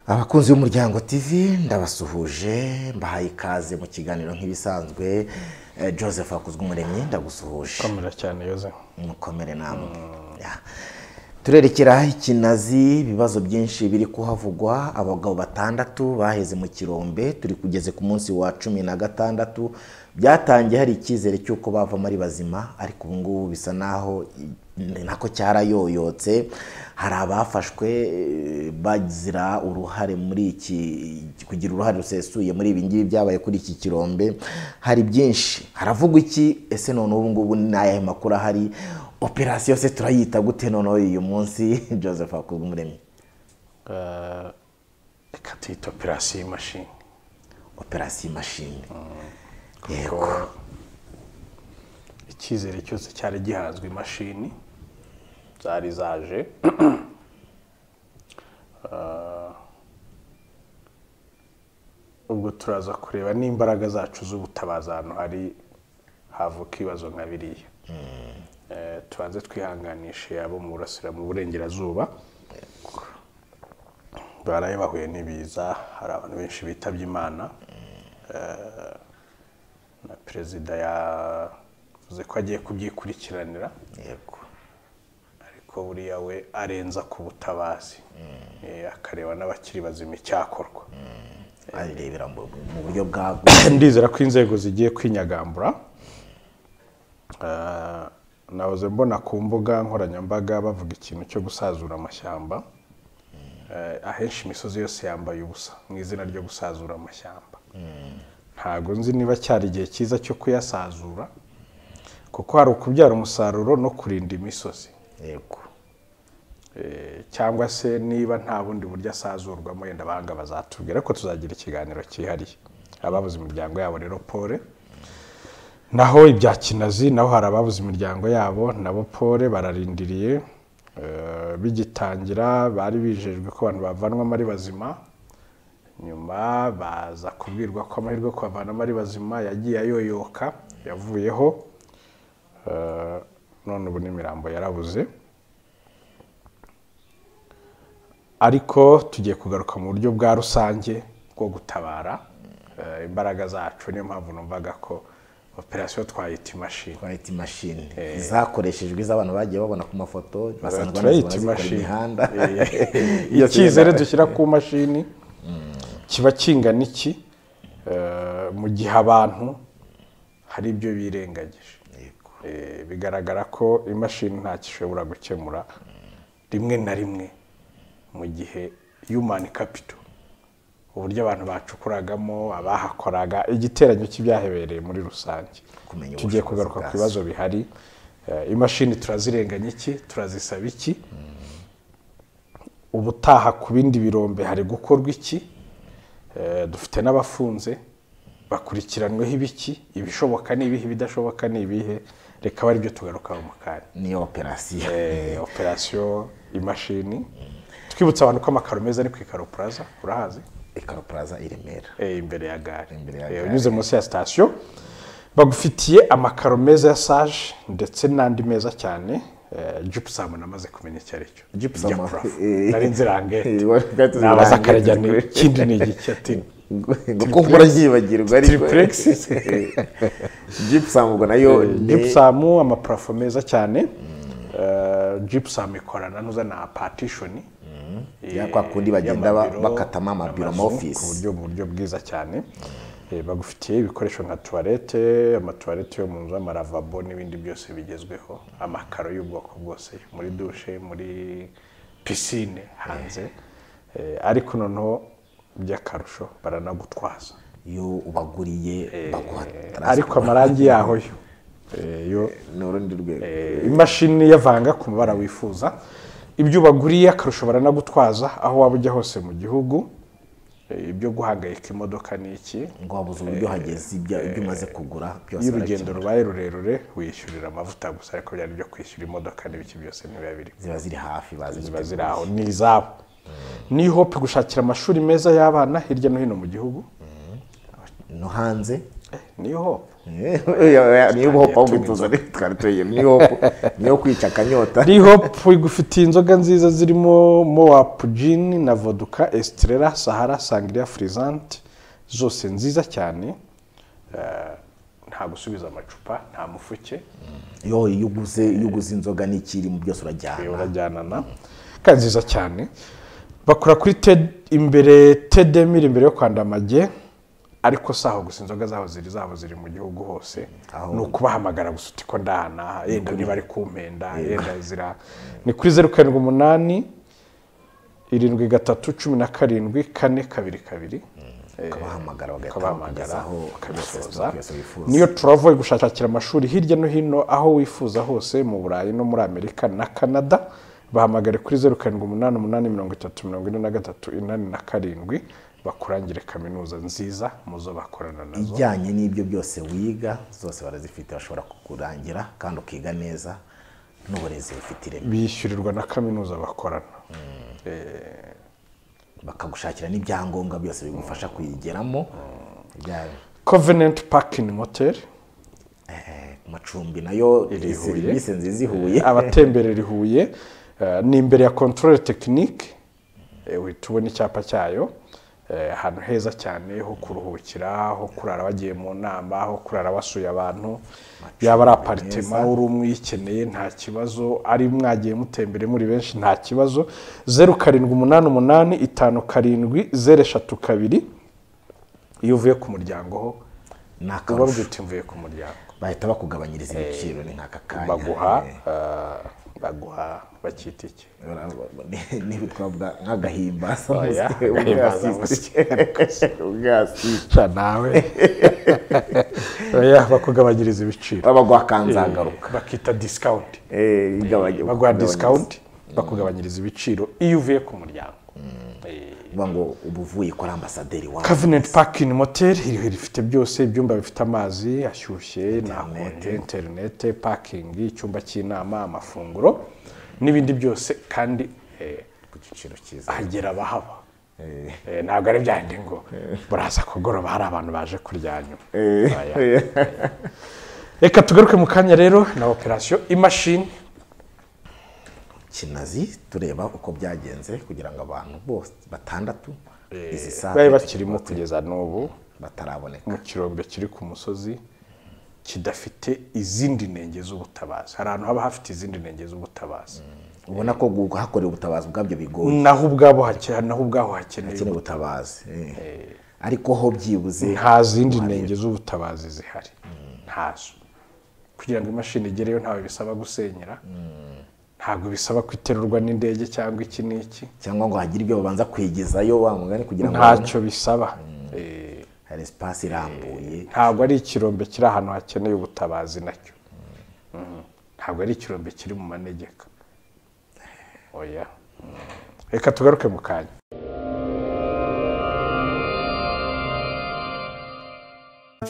abakunzi b'umuryango tv ndabasuhuje mbahaye ikaze mu kiganiro nk'ibisanzwe Eh, joseph akuzwumuremyi ndagusuhuje komera cyane yoze mukomere namwe Ya. turerekera ikinazi ibibazo byinshi biri kuhavugwa abagabo batandatu baheze mu kirombe turi kugeze ku munsi wa cumi na gatandatu byatangiye hari icyizere cy'uko bavamo ari bazima ariko ubu ngubu bisa naho i- nako cyarayoyotse hari abafashwe eh, bagira uruhare muri iki kugira uruhare rusesuye muri ibi ngibi byabaye kuri iki kirombe hari byinshi haravugwa iki ese none ubu ngubu ni ayahe makuru ahari operasiyo se turayita gute noneho uyu munsi joseph akubwumuremyi Eh, reka tuyita operasiyo y'imashini operasiyo imashini kuko icyizere cyose cyari gihanzwe imashini zari zaje Eh, ubwo turaza kureba n'imbaraga zacu z'ubutabazi ahantu hari havuka ibibazo nka biriya Eh, tubanze twihanganishe abo mu burasira mu burengerazuba baraye bahuye n'ibiza hari abantu benshi bitabye imana na perezida yavuze ko agiye kubyikurikiranira yego ariko buriya we arenza ku butabazi Eh, akareba n'abakiri bazima icyakorwa ayirebera mu mu buryo bwago ndizera ko inzego zigiye kwinyagambura Eh, nahoze mbona ku mbuga nkoranyambaga bavuga ikintu cyo gusazura amashyamba Eh, ahenshi imisozi yose yambaye ubusa mu izina ryo gusazura amashyamba ntago nzi niba cyari igihe cyiza cyo kuyasazura kuko hari ukubyara umusaruro no kurinda imisozi yego Eh, cyangwa se niba nta bundi buryo asazurwamo yenda abahanga bazatubwira ariko tuzagira ikiganiro cyihariye ababuze imiryango yabo rero pole naho ibya kinazi naho hari ababuze imiryango yabo nabo pole bararindiriye Eh, bigitangira bari bijejwe ko abantu bavanwamo ari bazima nyuma baza kubwirwa ko amahirwe yo kubavanamo ari bazima yagiye ayoyoka yavuyeho Eh, none ubu n'imirambo yarabuze ariko tugiye kugaruka mu buryo bwa rusange bwo gutabara eh, imbaraga zacu niyo mpamvu numvaga ko operasiyo twayita imashini twahita imashini zakoreshejwe iz'abantu bagiye babona ku mafoto basanzwe turayita banazibona zikora imashini imihanda Eh, Iyo icyizere tugenda- dushyira ku mashini kiba kingana iki Eh, mu gihe abantu hari ibyo birengagije Yego. Eh, bigaragara ko imashini ntacyo ishobora gukemura rimwe na rimwe mu gihe human capital uburyo abantu bacukuragamo abahakoraga igiteranyo cy'ibyahebereye muri rusange Kumenya tugiye ubushobozi kugaruka bwazo. ku bibazo bihari Eh, imashini turazirenganya iki turazisaba iki ubutaha ku bindi birombe hari gukorwa iki Eh, dufite n'abafunze bakurikiranweho ibiki ibishoboka ni ibihe ibidashoboka ni ibihe reka abe aribyo tugarukaho mu kanya niyo operasiyo Eh, operasiyo imashini twibutsa abantu ko amakaro meza ari ku ikaro puraza urahazi ikaro plaza i remera Eh, imbere ya gare Imbere ya Eh, gare. unyuze munsi ya sitasiyo bagufitiye amakaro meza ya saje ndetse n'andi meza cyane Eh, Gypsum namaze kumenya icyo ari cyo Gypsum, Ijya kurava. eh, nari nzirangete eh, wari ufite nabaza zirangete. akarajya ni ikindi ni igiki ati kuko mpora ryibagirwa ariko Triplex. jipusamu ubwo nayo ni- Gypsum amaparafo meza cyane Eh, Gypsum ikorana nuza na partitioni Ya kwa kundi bagenda ba- y'amabiro, bakatamo amabiro ama amazu, office. ku buryo mu buryo bwiza cyane Eh, bagufitiye ibikoresho nka tuwarete amatuwarete yo mu nzu amaravabo n'ibindi byose bigezweho amakaro y'ubwoko bwose muri dushe muri pisine hanze Eh, ariko noneho by'akarusho baranagutwaza iyo ubaguriye baguha ariko transport. amarangi yaho yo eh, yo ni urundi rwego Eh, imashini yavanga ku mabara wifuza ibyo ubaguriye akarusho baranagutwaza aho waba ujya hose mu gihugu Eh, ibyo guhangayika imodoka ni iki ngo wabuze uburyo hageze ibyo ibyo umaze kugura byose iyo urugendo barakemura. rubaye rurerure wishyurira amavuta gusa ariko byari byo kwishyura imodoka n'ibiki byose ntibiba biri ziba ziri hafi bazi ziba ziri aho ni izabo ni hope gushakira amashuri meza y'abana hirya no hino mu gihugu no hanze ni hope niyo hopu ahubwo inzoza twari tuyiye niyo hopu niyo kwica akanyota rihopu igufitiye inzoga nziza zirimo mowapu jini na voduka esitirera sahara sangiriya furizanti zose nziza cyane Eh, nta gusubiza amacupa nta mufuke yo iyo uguze iyo uguze inzoga n'ikirimo byose urajyana urajyanana kandi nziza cyane bakora kuri TED imbere tedemire imbere yo kwanda amage ariko si aho gusa inzoga zabo ziri zabo ziri mu gihugu hose Aho. ni ukubahamagara gusa uti ko ndahana yenda niba ari kumpenda yenda zira ni kuri zeru karindwi umunani irindwi gatatu cumi na karindwi kane kabiri kabiri Eh, ukabahamagara bagahita ukabahamagara bakugezaho bakabisoza byose wifuza niyo turavo gushakira amashuri hirya no hino aho wifuza hose mu burayi no muri amerika na canada bahamagare kuri zeru karindwi umunani umunani mirongo itatu mirongo ine na gatatu inani na karindwi bakurangire kaminuza nziza mu zo bakorana nazo ijyanye n'ibyo byose wiga zose barazifite bashobora kukurangira kandi ukiga neza n'uburezi bufite ireme bishyurirwa na kaminuza bakorana Eh, bakagushakira n'ibyangombwa byose bigufasha kuyigeramo Ibya- covenant parking motel eh, ku macumbi nayo Iri ni Huye. serivisi nziza ihuye abatemberera i huye eh, ni imbere ya controle tekinike uhita ubona icyapa cyayo eh, ahantu heza cyane ho kuruhukira ho kurara bagiye mu nama ho kurara basuye abantu yaba ari aparitema uri umwe uyikeneye nta kibazo ari mwagiye mutembere muri benshi nta kibazo zeru karindwi umunani umunani itanu karindwi zeru eshatu kabiri iyo uvuye ku muryango ho ni uba akarusho bwite mvuye ku muryango bahita bakugabanyiriza ibiciro ni nk'aka kanya baguha eh, baguha bakita iki n'ibitwabwa nk'agahimbaza Oya, umusye, agahimbaza ubwasiste. Ubwasiste. nawe oya bakugabanyiriza ibiciro babaguha kanzangaruka bakita discount Eh, igabanya- baguha ukugabanyiriza. discount bakugabanyiriza ibiciro iyo uvuye ku muryango Eh, Uvuga ngo ubu uvuye ko ari ambasaderi wawe Covenant Parking Motel iriho rifite byose ibyumba bifite amazi ashyushye nahote interinete parking icyumba cy'inama amafunguro n'ibindi byose kandi eh, ku giciro cyiza hagera abahaba Eh, ntabwo ari byandi ngo baraza kugoroba hari abantu baje kuryanyuma Oya. reka tugaruke mu kanya rero na operasiyo imashini kinazi tureba uko byagenze kugira ngo abantu bose batandatu izi bari sare bakirimo kugeza n'ubu bataraboneka mu kirombe kiri ku musozi kidafite izindi ntenge z'ubutabazi hari ahantu haba hafite izindi ntenge z'ubutabazi ubona ko hakorewe ubutabazi ubwabyo bigoye naho ubwabo hake- naho ubwaho hakeneye hakenewe ubutabazi eh. ariko ho byibuze nta zindi ntenge z'ubutabazi zihari ntazo kugira ngo imashini igereyo ntawe bisaba gusenyera ntabwo bisaba kwiterurwa n'indege cyangwa iki n'iki cyangwa ngo hagire ibyo babanza kwigezayo wa mugani kugira ngo babone. ntacyo bisaba Eh, hari espace irambuye ntabwo ari ikirombe kiri ahantu hakeneye ubutabazi nacyo Mhm. ntabwo ari ikirombe kiri mu manegeka oya Mhm. reka tugaruke mu kanya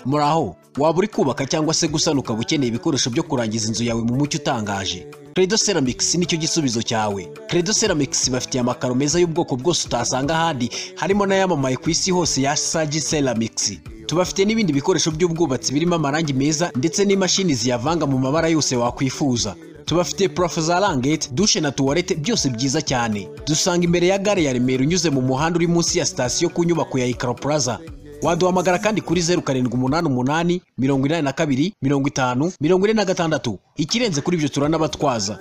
muraho waba uri kubaka cyangwa se gusana ukaba ukeneye ibikoresho byo kurangiza inzu yawe mu mucyo utangaje credo ceramics nicyo gisubizo cyawe credo ceramics bafitiye amakaro meza y'ubwoko bwose utasanga ahandi harimo n'ayamamaye ku isi hose ya sagi ceramics tubafite n'ibindi bikoresho by'ubwubatsi birimo amarangi meza ndetse n'imashini ziyavanga mu mabara yose wakwifuza tubafite purafo za rangete dushe na tuwarete byose byiza cyane dusanga imbere ya gare ya remera unyuze mu muhanda uri munsi ya sitasiyo ku nyubako ya ikaro plaza waduhamagara kandi kuri zeru karindwi umunani umunani mirongo inani na kabiri mirongo itanu mirongo ine na gatandatu ikirenze kuri ibyo turanabatwaza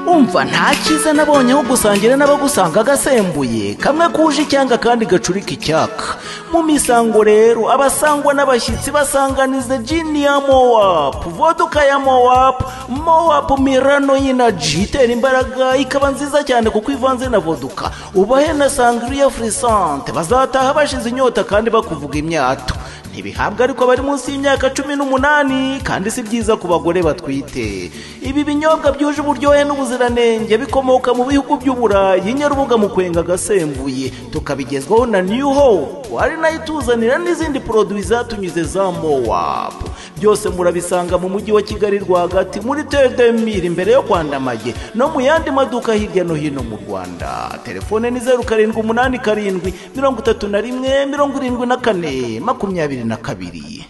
umva nta cyiza nabonye aho gusangira n'abagusanga gasembuye kamwe kuje icyanga kandi gacurika icyaka mu misango rero abasangwa n'abashyitsi basanganiza jini ya mowapu voduka ya mowapu mowapu mirano y'inaji itera imbaraga ikaba nziza cyane kuko ivanze na voduka ubahe na sangiriya furisante bazataha bashize inyota kandi bakuvuga imyato ntibihabwa ariko bari munsi y'imyaka cumi n'umunani kandi si byiza ku bagore batwite ibi binyobwa byuje uburyohe n'ubuziranenge bikomoka mu bihugu by'uburayi nyarubuga mu kwenga agasembuye tukabigezwaho na new hope ari nayo ituzanira n'izindi poroduwi zatunyuze za mowap byose murabisanga mu mujyi wa kigali rwagati muri tedemiri imbere yo kwandamage no mu yandi maduka hirya no hino mu rwanda telefone ni zeru karindwi umunani karindwi mirongo itatu na rimwe mirongo irindwi na kane makumyabiri na kabiri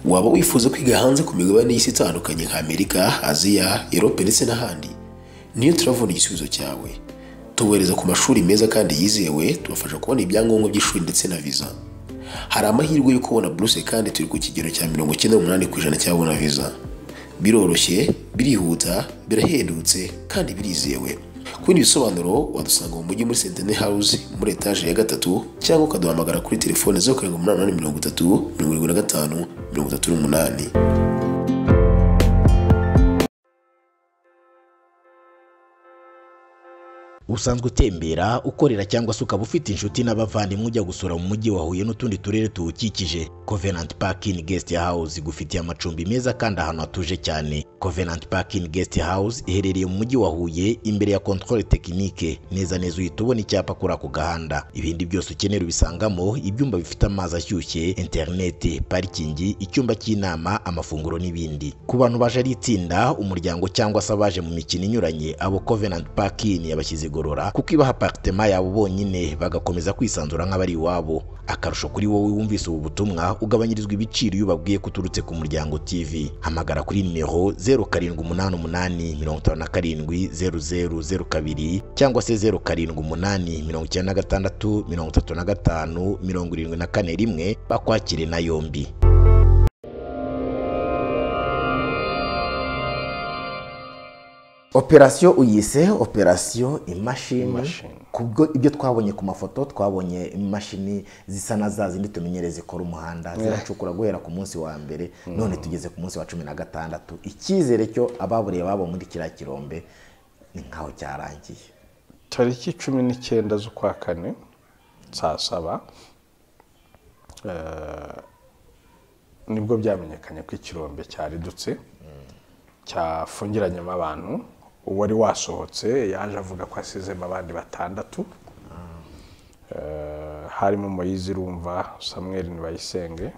waba wifuza kwiga hanze ku migabane y'isi itandukanye nka amerika aziya erope ndetse n'ahandi niyo turabona igisubizo cyawe tubohereza ku mashuri meza kandi yizewe tubafasha kubona ibyangombwa by'ishuri ndetse na viza hari amahirwe yo kubona buruse kandi turi ku kigero cya mirongo icyenda n'umunani ku ijana cy'ababona viza biroroshye birihuta birahendutse kandi birizewe ku bindi bisobanuro wadusanga mu mujyi muri sentene hawuze muri etaje ya gatatu cyangwa ukaduhamagara kuri telefone zeru karindwi umunani umunani mirongo itatu mirongo irindwi na gatanu mirongo itatu n'umunani usanzwe utembera ukorera cyangwa se ukaba ufite inshuti n'abavandimwe ujya gusura mu mujyi wa Huye n'utundi turere tuwukikije Covenant Park in Guest House igufitiye amacumbi meza kandi ahantu hatuje cyane Covenant Park in Guest House iherereye mu mujyi wa Huye imbere ya Controle Technique neza neza uhita ubona icyapa kuri ako gahanda ibindi byose ukenera ubisangamo ibyumba bifite amazi ashyushye interineti parikingi icyumba cy'inama amafunguro n'ibindi ku bantu baje ari itsinda umuryango cyangwa se abaje mu mikino inyuranye abo Covenant Park in yabashyize igorora kuko ibaha aparitema yabo bonyine bagakomeza kwisanzura nk'abari iwabo akarusho kuri wowe wumvise ubu butumwa ugabanyirizwa ibiciro iyo ubabwiye ko uturutse ku muryango tv hamagara kuri nimero zeru karindwi umunani umunani mirongo itanu na karindwi zeru zeru zeru kabiri cyangwa se zeru karindwi umunani mirongo icyenda na gatandatu mirongo itatu na gatanu mirongo irindwi na kane rimwe bakwakire na yombi operasiyo uyise operasiyo imashini Imashini. kubwo ibyo twabonye ku mafoto twabonye imashini zisa na za zindi tumenyereye zikora umuhanda ziracukura guhera ku munsi wa mbere none tugeze ku munsi wa cumi na gatandatu icyizere cyo ababuriye babo muri kiriya kirombe ni nk'aho cyarangiye tariki cumi n'icyenda z'ukwa kane saa saba eh, nibwo byamenyekanye ko ikirombe cyaridutse cyafungiranyemo abantu uwari wasohotse yaje avuga ko asizemo abandi batandatu Eh, harimo moyizi rumva samweri ntibayisenge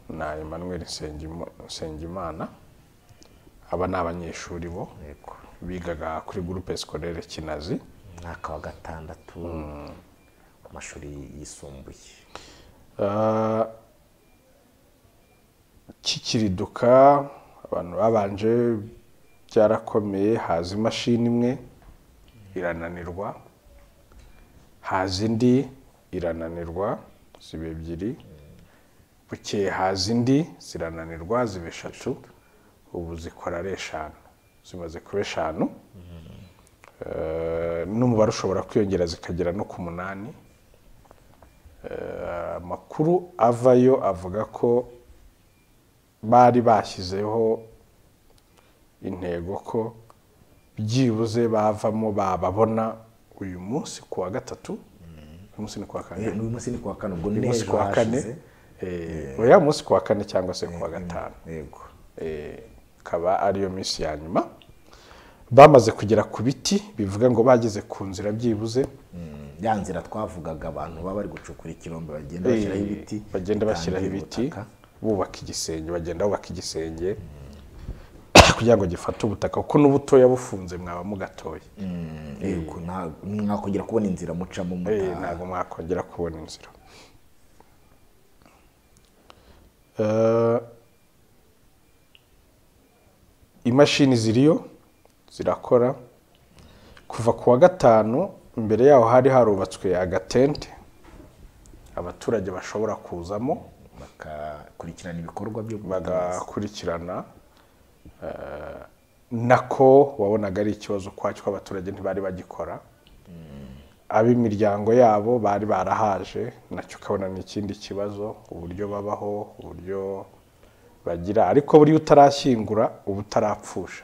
na emmanuel Nsengimo- nsengimana aba ni abanyeshuri bo bigaga kuri gurupe sikorere kinazi umwaka wa gatandatu mu mashuri yisumbuye Ah, kikiriduka abantu babanje byarakomeye haza imashini imwe irananirwa haza indi irananirwa ziba ebyiri bukeye haza indi zirananirwa ziba eshatu ubu zikora ari eshanu zimaze kuba eshanu Eh, n'umubare ushobora kwiyongera zikagera no ku munani amakuru avayo avuga ko bari bashyizeho intego ko byibuze bavamo bababona uyu munsi ku wa gatatu uyu munsi ni ku wa kane Eh, n'uyu munsi ni kuwa kane ubwo uyu ni munsi ejo ku wa kane hashize Eh, oya munsi ku wa kane cyangwa se ku wa gatanu yego Eh, ikaba ariyo minsi ya nyuma bamaze kugera ku biti bivuga ngo bageze ku nzira byibuze ya nzira twavugaga abantu baba bari gucukura ikirombe bagenda bashyiraho ibiti Eh, bagenda bashyiraho bitangira ibiti ubutaka. bubaka igisenge bagenda bubaka igisenge kugira ngo gifate ubutaka kuko n'ubutoya bufunze mwaba mugatoye yego nta- mwakongera kubona inzira mucamo Eh, mutaha ntabwo mwakongera kubona inzira Eh, imashini ziriyo zirakora kuva ku wa gatanu imbere yaho hari harubatswe agatente abaturage bashobora kuzamo bakakurikirana ibikorwa byo gutabara. bagakurikirana eh, nako wabonaga ari ikibazo kwacyo abaturage ntibari bagikora ab'imiryango yabo bari barahaje nacyo ukabona ni ikindi kibazo uburyo babaho uburyo bagira ariko buriya utarashyingura uba utarapfusha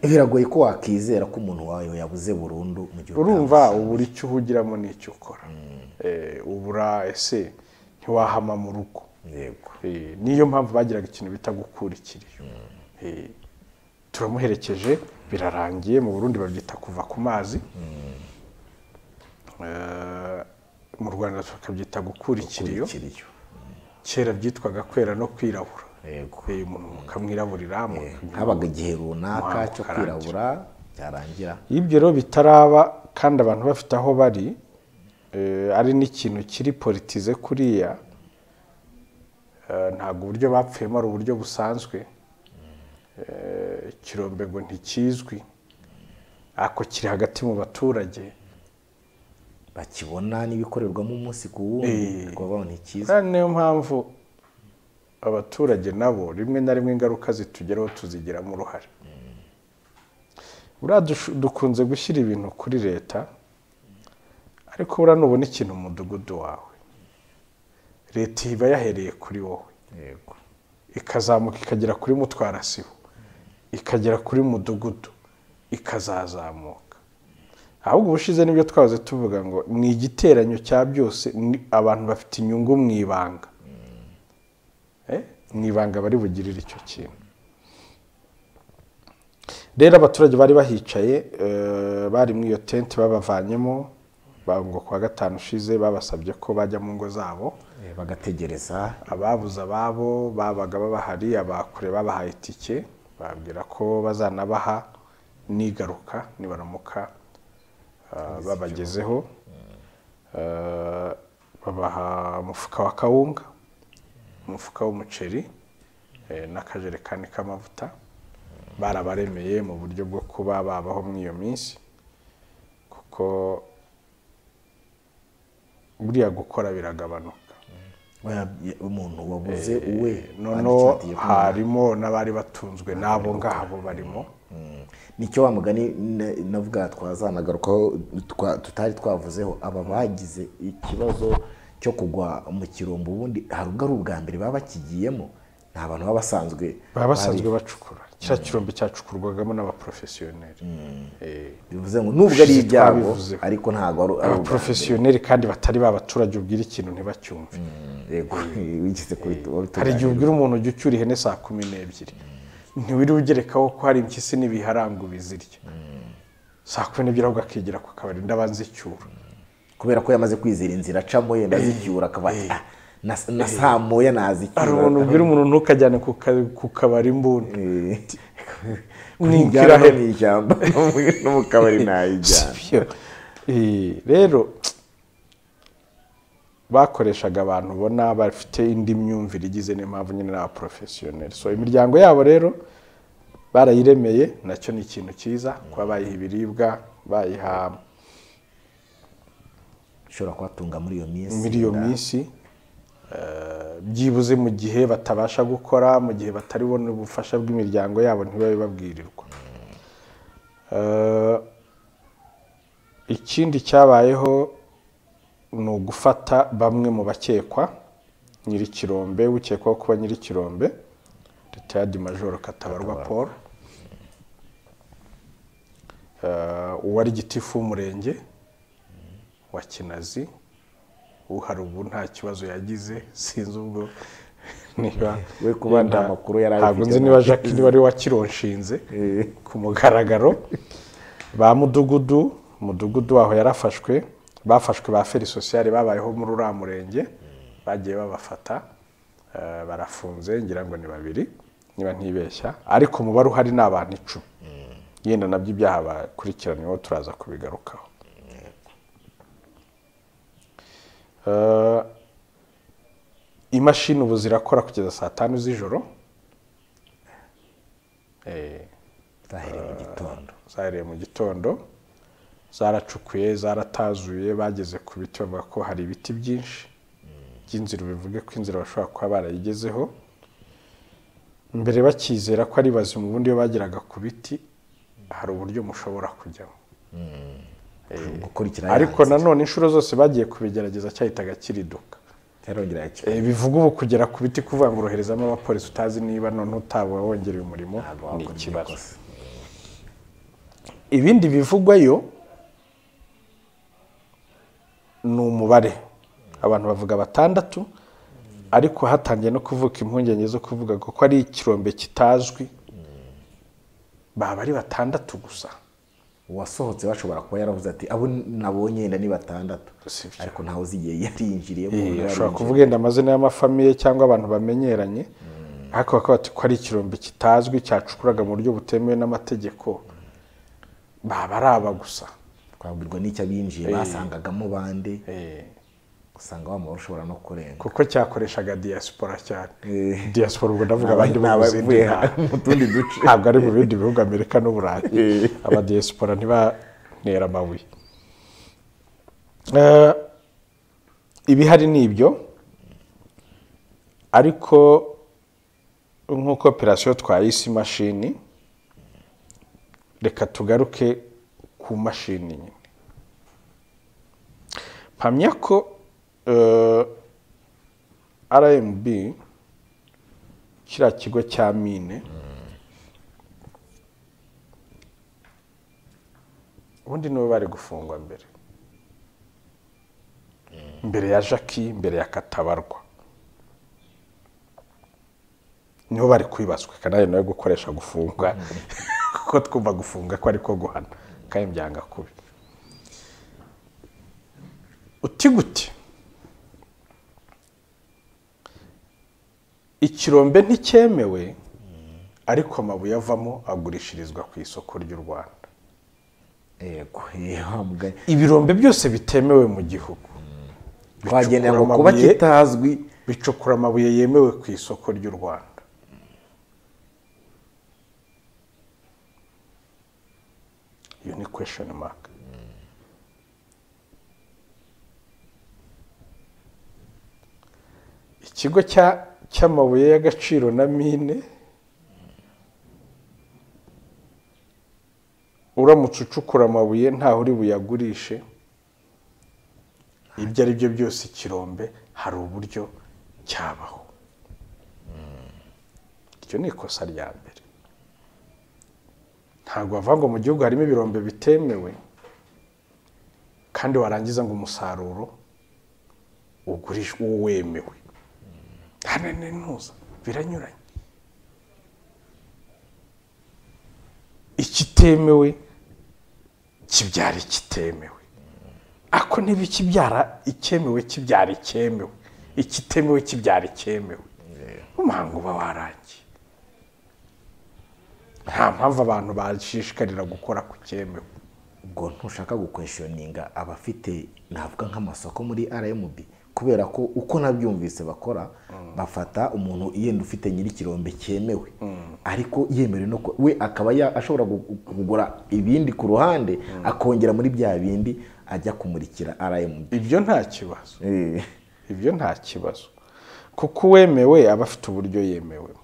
biragoye ko wakwizera ko umuntu wawe yabuze burundu mu gihe urumva utamuzi. ubura icyo uhugiramo n'icyo ukora Eh, ubura ese ntiwahama mu rugo yego Eh, niyo mpamvu bagiraga ikintu bita gukura ikiriyo Eh, turamuherekeje birarangiye mu burundi babyita kuva ku mazi Eh, mu rwanda tukabyita gukura ikiriyo ikiriyo kera byitwaga kwera no kwirabura yego Eh, umuntu mukamwiraburira mukagira- habaga igihe runaka Umuhango cyo ukarangira. kwirabura cyarangira iyo ibyo rero bitaraba kandi abantu bafite aho bari eh, ari n'ikintu kiri politize kuriya Eh, ntabwo uburyo bapfuyemo ari uburyo busanzwe Eh, ikirombe ngo ntikizwi ako kiri hagati mu baturage bakibona n'ibikorerwamo umunsi ku Eh. wundi kuba babona icyiza Kandi niyo mpamvu abaturage nabo rimwe na rimwe ingaruka zitugeraho tuzigiramo uruhare buriya dush- dukunze gushyira ibintu kuri leta ariko buriya nubona ikintu mu mudugudu wawe leta iba yahereye kuri wowe yego ikazamuka ikagera kuri mutwarasibo ikagera kuri mudugudu ikazazamuka ahubwo ubushize nibyo twahoze tuvuga ngo ni igiteranyo cya byose ni abantu bafite inyungu mu ibanga Eh, mu ibanga bari bugirire icyo kintu rero abaturage bari bahicaye eh, bari muri iyo tente babavanyemo ba- ngo ku wa gatanu ushize babasabye ko bajya mu ngo zabo Eh, bagategereza ababuze ababo babaga babahari abakure babahaye itike bababwira ko bazanabaha nigaruka nibaramuka ah, babagezeho Ah, babaha umufuka wa kawunga umufuka w'umuceri eh, n'akajerekani k'amavuta barabaremeye mu buryo bwo kuba babaho muri iyo minsi kuko buriya gukora biragabanuka oya, ye- umuntu wabuze uwe noneho bandikira telefone. harimo n'abari batunzwe n'abo ngabo barimo nicyo wa mugani na- navuga twazanagarukaho twa- tutari twavuzeho aba bagize ikibazo cyo kugwa mu kirombo ubundi hari ubwo ari ubwa mbere baba bakigiyemo ni abantu baba basanzwe baba basanzwe bacukura kiriya kirombe cyacukurwagamo n'abaporofesiyoneri Eh, bivuze ngo nubwo ari Ushize ibyago twabivuzeho. ariko ntabwo ari ari ubwa mbere abaporofesiyoneri kandi batari ba baturage ubwira ikintu ntibacyumve yego wigeze kubitu- hari igihe wabitugana. ubwira umuntu ujya ucyura ihene saa kumi n'ebyiri ntiwiri ugerekaho ko hari impyisi n'ibiharanga ubizirya saa kumi n'ebyiri ahubwo akigira ku kabari ndabanzicyura kubera ko yamaze kwizera inzira acamo yenda azicyura akaba ati, "Ah, na- na saa moya nazicyura hari umuntu ubwira umuntu ntukajyane ku ka- ku kabari imbunda Eh, ni njyana no ikirahera mu ishyamba no mu kabari nayijyana Sibyo. Eh, rero bakoreshaga abantu ubona bafite indi myumvire igize n'impamvu nyine ni abaporofesiyoneri so imiryango yabo rero barayiremeye nacyo ni ikintu cyiza kuba bayiha ibiribwa bayiha ushobora kubatunga muri iyo minsi muri iyo minsi eh, byibuze mu gihe batabasha gukora mu gihe batari bone ubufasha bw'imiryango yabo ntibabe babwirirwa Eh, ikindi cyabayeho ni ugufata bamwe mu bakekwa nyirikirombe ukekwaho kuba nyirikirombe ritayadi majoro katabarwa paul Eh, uwari gitifu w'umurenge wa kinazi uhari ubu nta kibazo yagize sinzi ubwo niba We kuba nta yenda- makuru yari ntabwo ayifite nzi niba ntabwo jacques niba ari we wakironshinze ku mugaragaro ba mudugudu umudugudu waho yarafashwe bafashwe ba feri sosiyale babayeho muri uriya murenge bagiye babafata eh, barafunze ngira ngo ni babiri niba ntibeshya ariko umubare uhari ni abantu icumi yenda nabyo ibyaha bakurikiranyweho turaza kubigarukaho Eh, imashini ubu zirakora kugeza saa tanu z'ijoro Eh, zahereye mu gitondo zahereye mu gitondo zaracukuye zaratazuye bageze ku biti bavuga ko hari ibiti byinshi by'inzira bivuge ko inzira bashobora kuba barayigezeho mbere bakizera ko ari bazima ubundi iyo bageraga ku biti hari uburyo mushobora kujyamo gukurikira ariko nanone inshuro zose bagiye kubigerageza cyahitaga kiriduka cyarongera yakira Eh, bivuga ubu kugera ku biti kuvuga ngo uroherezamo abapolisi utazi niba none utaba wongereye umurimo ni ikibazo ibindi bivugwayo ni umubare abantu bavuga batandatu ariko hatangiye no kuvuka impungenge zo kuvuga ko ko ari ikirombe kitazwi baba ari batandatu gusa uwasohotse bashobora kuba yaravuze ati abo nabonye yenda ni batandatu Sibyo. ariko ntawe uzigiye yarinjiriyemo Eh, ntawe ashobora kuvuga yarinjiriye. yenda amazina y'amafamiye cyangwa abantu bamenyeranye ariko bakaba bati ko ari ikirombe kitazwi cyacukuraga mu buryo butemewe n'amategeko baba ari aba gusa twabwirwa n'icyo abinjiye basangagamo bande Eh, usanga wa muntu ushobora no kurenga kuko cyakoreshaga diyasipora cyane Eh. diyasipora ubwo ndavuga Ni abandi aba- bo mu zindi ni abavuye ntara. mu tundi duce. ntabwo ari mu bindi bihugu amerika n'uburayi Eh. abadiyasipora ntibantera amabuye Eh, ibihari ni ibyo ariko nk'uko operasiyo twayise imashini reka tugaruke ku mashini nyine mpamya ko eh, rmb kiriya kigo cya mine ubundi nibo bari gufungwa mbere mbere ya jackie mbere ya katabarwa nibo bari kwibazwa kanari nawe gukoresha gufungwa kuko twumva gufunga ko ariko guhana kandi byanga kubi uti gute ikirombe nticyemewe ariko amabuye avamo agurishirizwa ku isoko ry'u rwanda yego eh, wa mugani ibirombe byose bitemewe mu gihugu twagendera ngo Bicukura kuba amabuye- kitazwi bicukura amabuye yemewe ku isoko ry'u rwanda iyo ni kwesheni maka ikigo cya- cy'amabuye y'agaciro na mine uramutse ucukura amabuye ntaho uri buyagurishe ibyo ari byo byose ikirombe hari uburyo cyabaho iryo ni ikosa rya mbere ntabwo bavuga ngo mu gihugu harimo ibirombe bitemewe kandi warangiza ngo umusaruro ugurishwe wemewe hano ni ntuza biranyuranye ikitemewe kibyara ikitemewe ako niba ikibyara icyemewe kibyara icyemewe ikitemewe kibyara icyemewe umuhango uba warangiye nta mpamvu abantu bashishikarira gukora ku cyemewe ubwo ntushaka gukweshoninga abafite navuga nk'amasoko muri rmb kubera ko uko nabyumvise bakora bafata umuntu yenda ufite nyir'ikirombe cyemewe ariko yemerewe no ku- we akaba ya- ashobora gu- kugura ibindi ku ruhande akongera muri bya bindi ajya kumurikira rmb ibyo nta kibazo Eh, ibyo nta kibazo kuko uwemewe aba afite uburyo yemewemo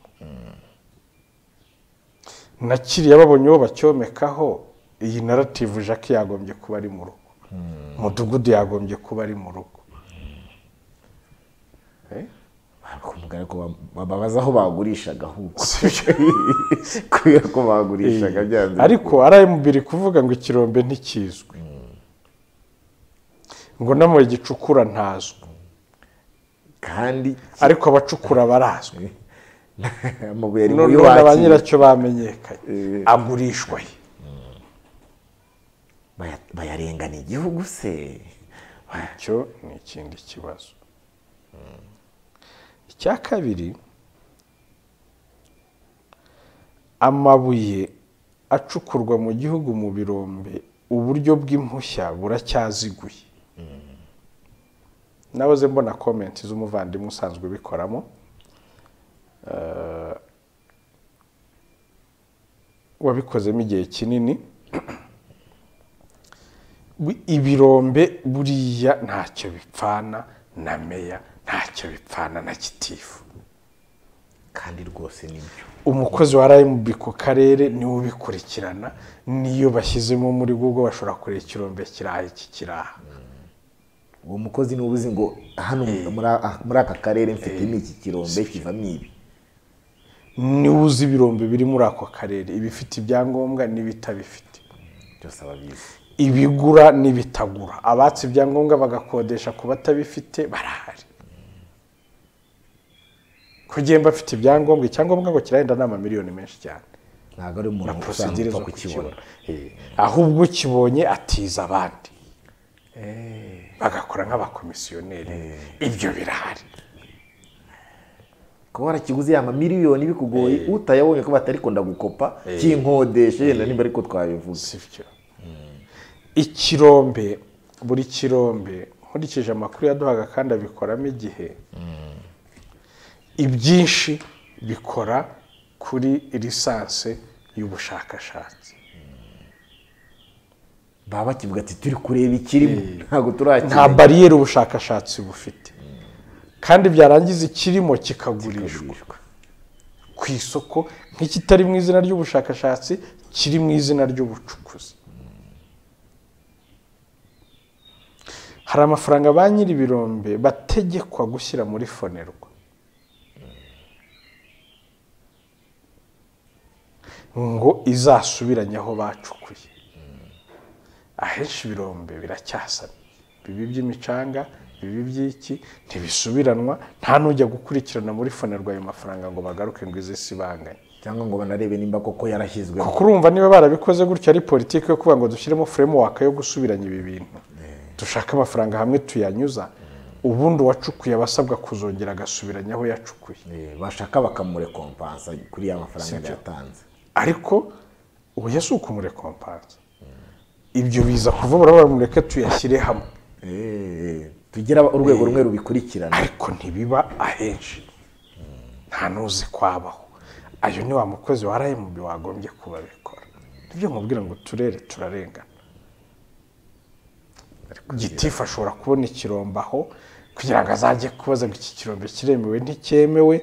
na kiriya babonye uwo bacyomekaho iyi narativu jacques yagombye kuba ari mu rugo umudugudu yagombye kuba ari mu rugo Eh? bakubwira ko bam- bababaza aho bagurishaga ahubwo Si- kubera ko bagurishaga byanze ariko rmb iri kuvuga ngo ikirombe ntikizwi ngo n'amabuye gicukura ntazwi kandi ariko abacukura barazwi amabuye ari muri none ba wakira nyiracyo bamenyekanye Eh. agurishwa he Baya- bayarengana igihugu se Baya- icyo ni ikindi kibazo icya kabiri amabuye acukurwa mu gihugu mu birombe uburyo bw'impushya buracyaziguye nahoze mbona komenti z'umuvandimwe usanzwe ubikoramo Eh, wabikozemo igihe kinini Bu- ibirombe buriya ntacyo bipfana na meya ntacyo bipfana na kitifu kandi rwose nibyo umukozi wa rmb ku karere niwe ubikurikirana niyo bashyizemo muri google bashobora kureba ikirombe kiraha iki kiraha uwo mukozi niwe uzi ngo hano muri a- muri aka karere mfite n'iki kirombe kivamo ibi niwe uzi ibirombe biri muri ako karere ibifite ibyangombwa n'ibitabifite byose ababizi ibigura n'ibitagura abatse ibyangombwa bagakodesha ku batabifite barahari kugenda bafite ibyangombwa icyangombwa ngo kirahenda ni amamiliyoni menshi cyane ntabwo ari na umuntu usanzwe porosidire upfa zo kukibona kukibona ahubwo ukibonye atiza abandi bagakora nk'abakomisiyoneri ibyo birahari kuba warakiguze ya mamiliyoni bikugoye utayabonye ko batari kunda gukopa kinkodeshe yenda niba ariko twabivuze si byo ikirombe buri kirombe nkurikije amakuru yaduhaga kandi abikoramo igihe ibyinshi bikora kuri lisansi y'ubushakashatsi baba bakivuga ati turi kureba ikirimo ntabwo turakira nta bariyeri ubushakashatsi bufite kandi byarangiza ikirimo kikagurishwa ku isoko nk'ikitari mu izina ry'ubushakashatsi kiri mu izina ry'ubucukuzi hari amafaranga ba nyir'ibirombe bategekwa gushyira muri fonerwa ngo izasubiranye aho bacukuye ahenshi ibirombe biracyasana bibi by'imicanga bibi by'iki ntibisubiranwa nta n'ujya gukurikirana muri fonerwa ayo mafaranga ngo bagaruke ngo ize si banganye cyangwa ngo banarebe nimba koko yarashyizweho kuko urumva niba barabikoze gutyo ari politiki yo kuvuga ngo dushyiremo framework yo gusubiranya ibi bintu dushake amafaranga hamwe tuyanyuza ubundi uwacukuye aba asabwa kuzongera agasubiranya aho yacukuye Eh, bashaka bakamurekompansa kuri ya mafaranga yari yatanze ariko ubu yasi ukumurekompansa ibyo biza kuvuga ngo mureke tuyashyire hamwe Eh, tugira urwego rumwe rubikurikirana ariko ntibiba ahenshi nta n'uzi kwabaho ayo ni wa mukozi wa rmb wagombye kuba abikora nibyo mubwira ngo turere turarengana gitifu ashobora kubona ikirombe aho kugira ngo azajye kubaza ngo iki kirombe kiremewe nticyemewe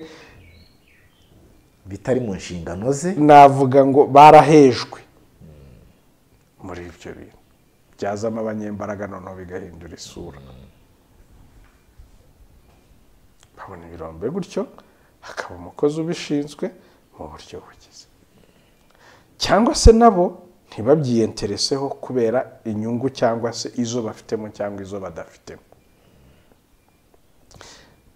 bitari mu nshingano ze navuga ngo barahejwe muri ibyo bintu byazamo abanyembaraga noneho bigahindura isura babona ibirombe gutyo hakaba umukozi ubishinzwe mu buryo bugize cyangwa se nabo ntibabyiyentereseho kubera inyungu cyangwa se izo bafitemo cyangwa izo badafitemo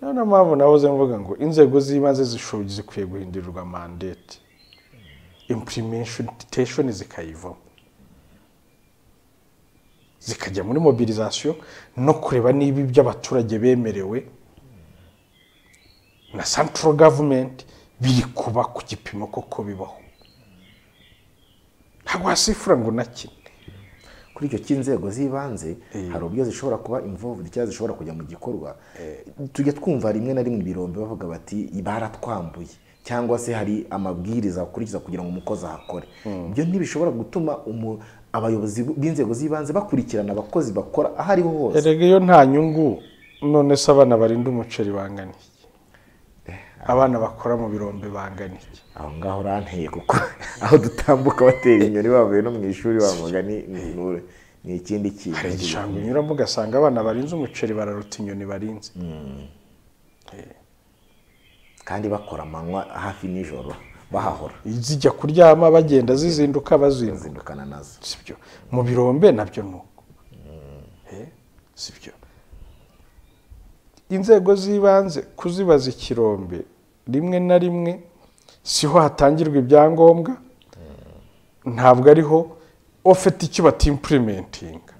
niyo na mpamvu nahoze mvuga ngo inzego z'ibanze zishoboye zikwiye guhindurirwa mandate implementation zikayivamo zikajya muri mobilisation no kureba niba ibyo abaturage bemerewe na central government biri kuba ku gipimo koko bibaho ntabwo wasifura ngo nakine kuri icyo cy'inzego z'ibanze hari uburyo zishobora kuba involved cyangwa zishobora kujya mu gikorwa tujya twumva rimwe na rimwe ibirombe bavuga bati baratwambuye cyangwa se hari amabwiriza akurikiza kugira ngo umukozi ahakore ibyo ntibishobora gutuma umu- abayobozi b'inzego z'ibanze bakurikirana abakozi bakora aho ariho hose erega iyo nta nyungu none se abana barinda umuceri bangana iki abana bakora mu birombe bangana iki aho ngaho uranteye kuko aho dutambuka batera inyoni bavuye no mu ishuri bavuga ni ni- ni- ni ikindi hari kintu igishanga unyuramo ugasanga abana barinze umuceri bararuta inyoni barinze kandi bakora amanywa hafi nijoro bahahora zijya kuryama bagenda zizinduka bazinduka bazindukana nazo sibyo mu birombe nabyo ni uko Eh, sibyo inzego z'ibanze kuzibaza ikirombe rimwe na rimwe siho hatangirwa ibyangombwa ntabwo ariho ufite icyo batimpurimentinga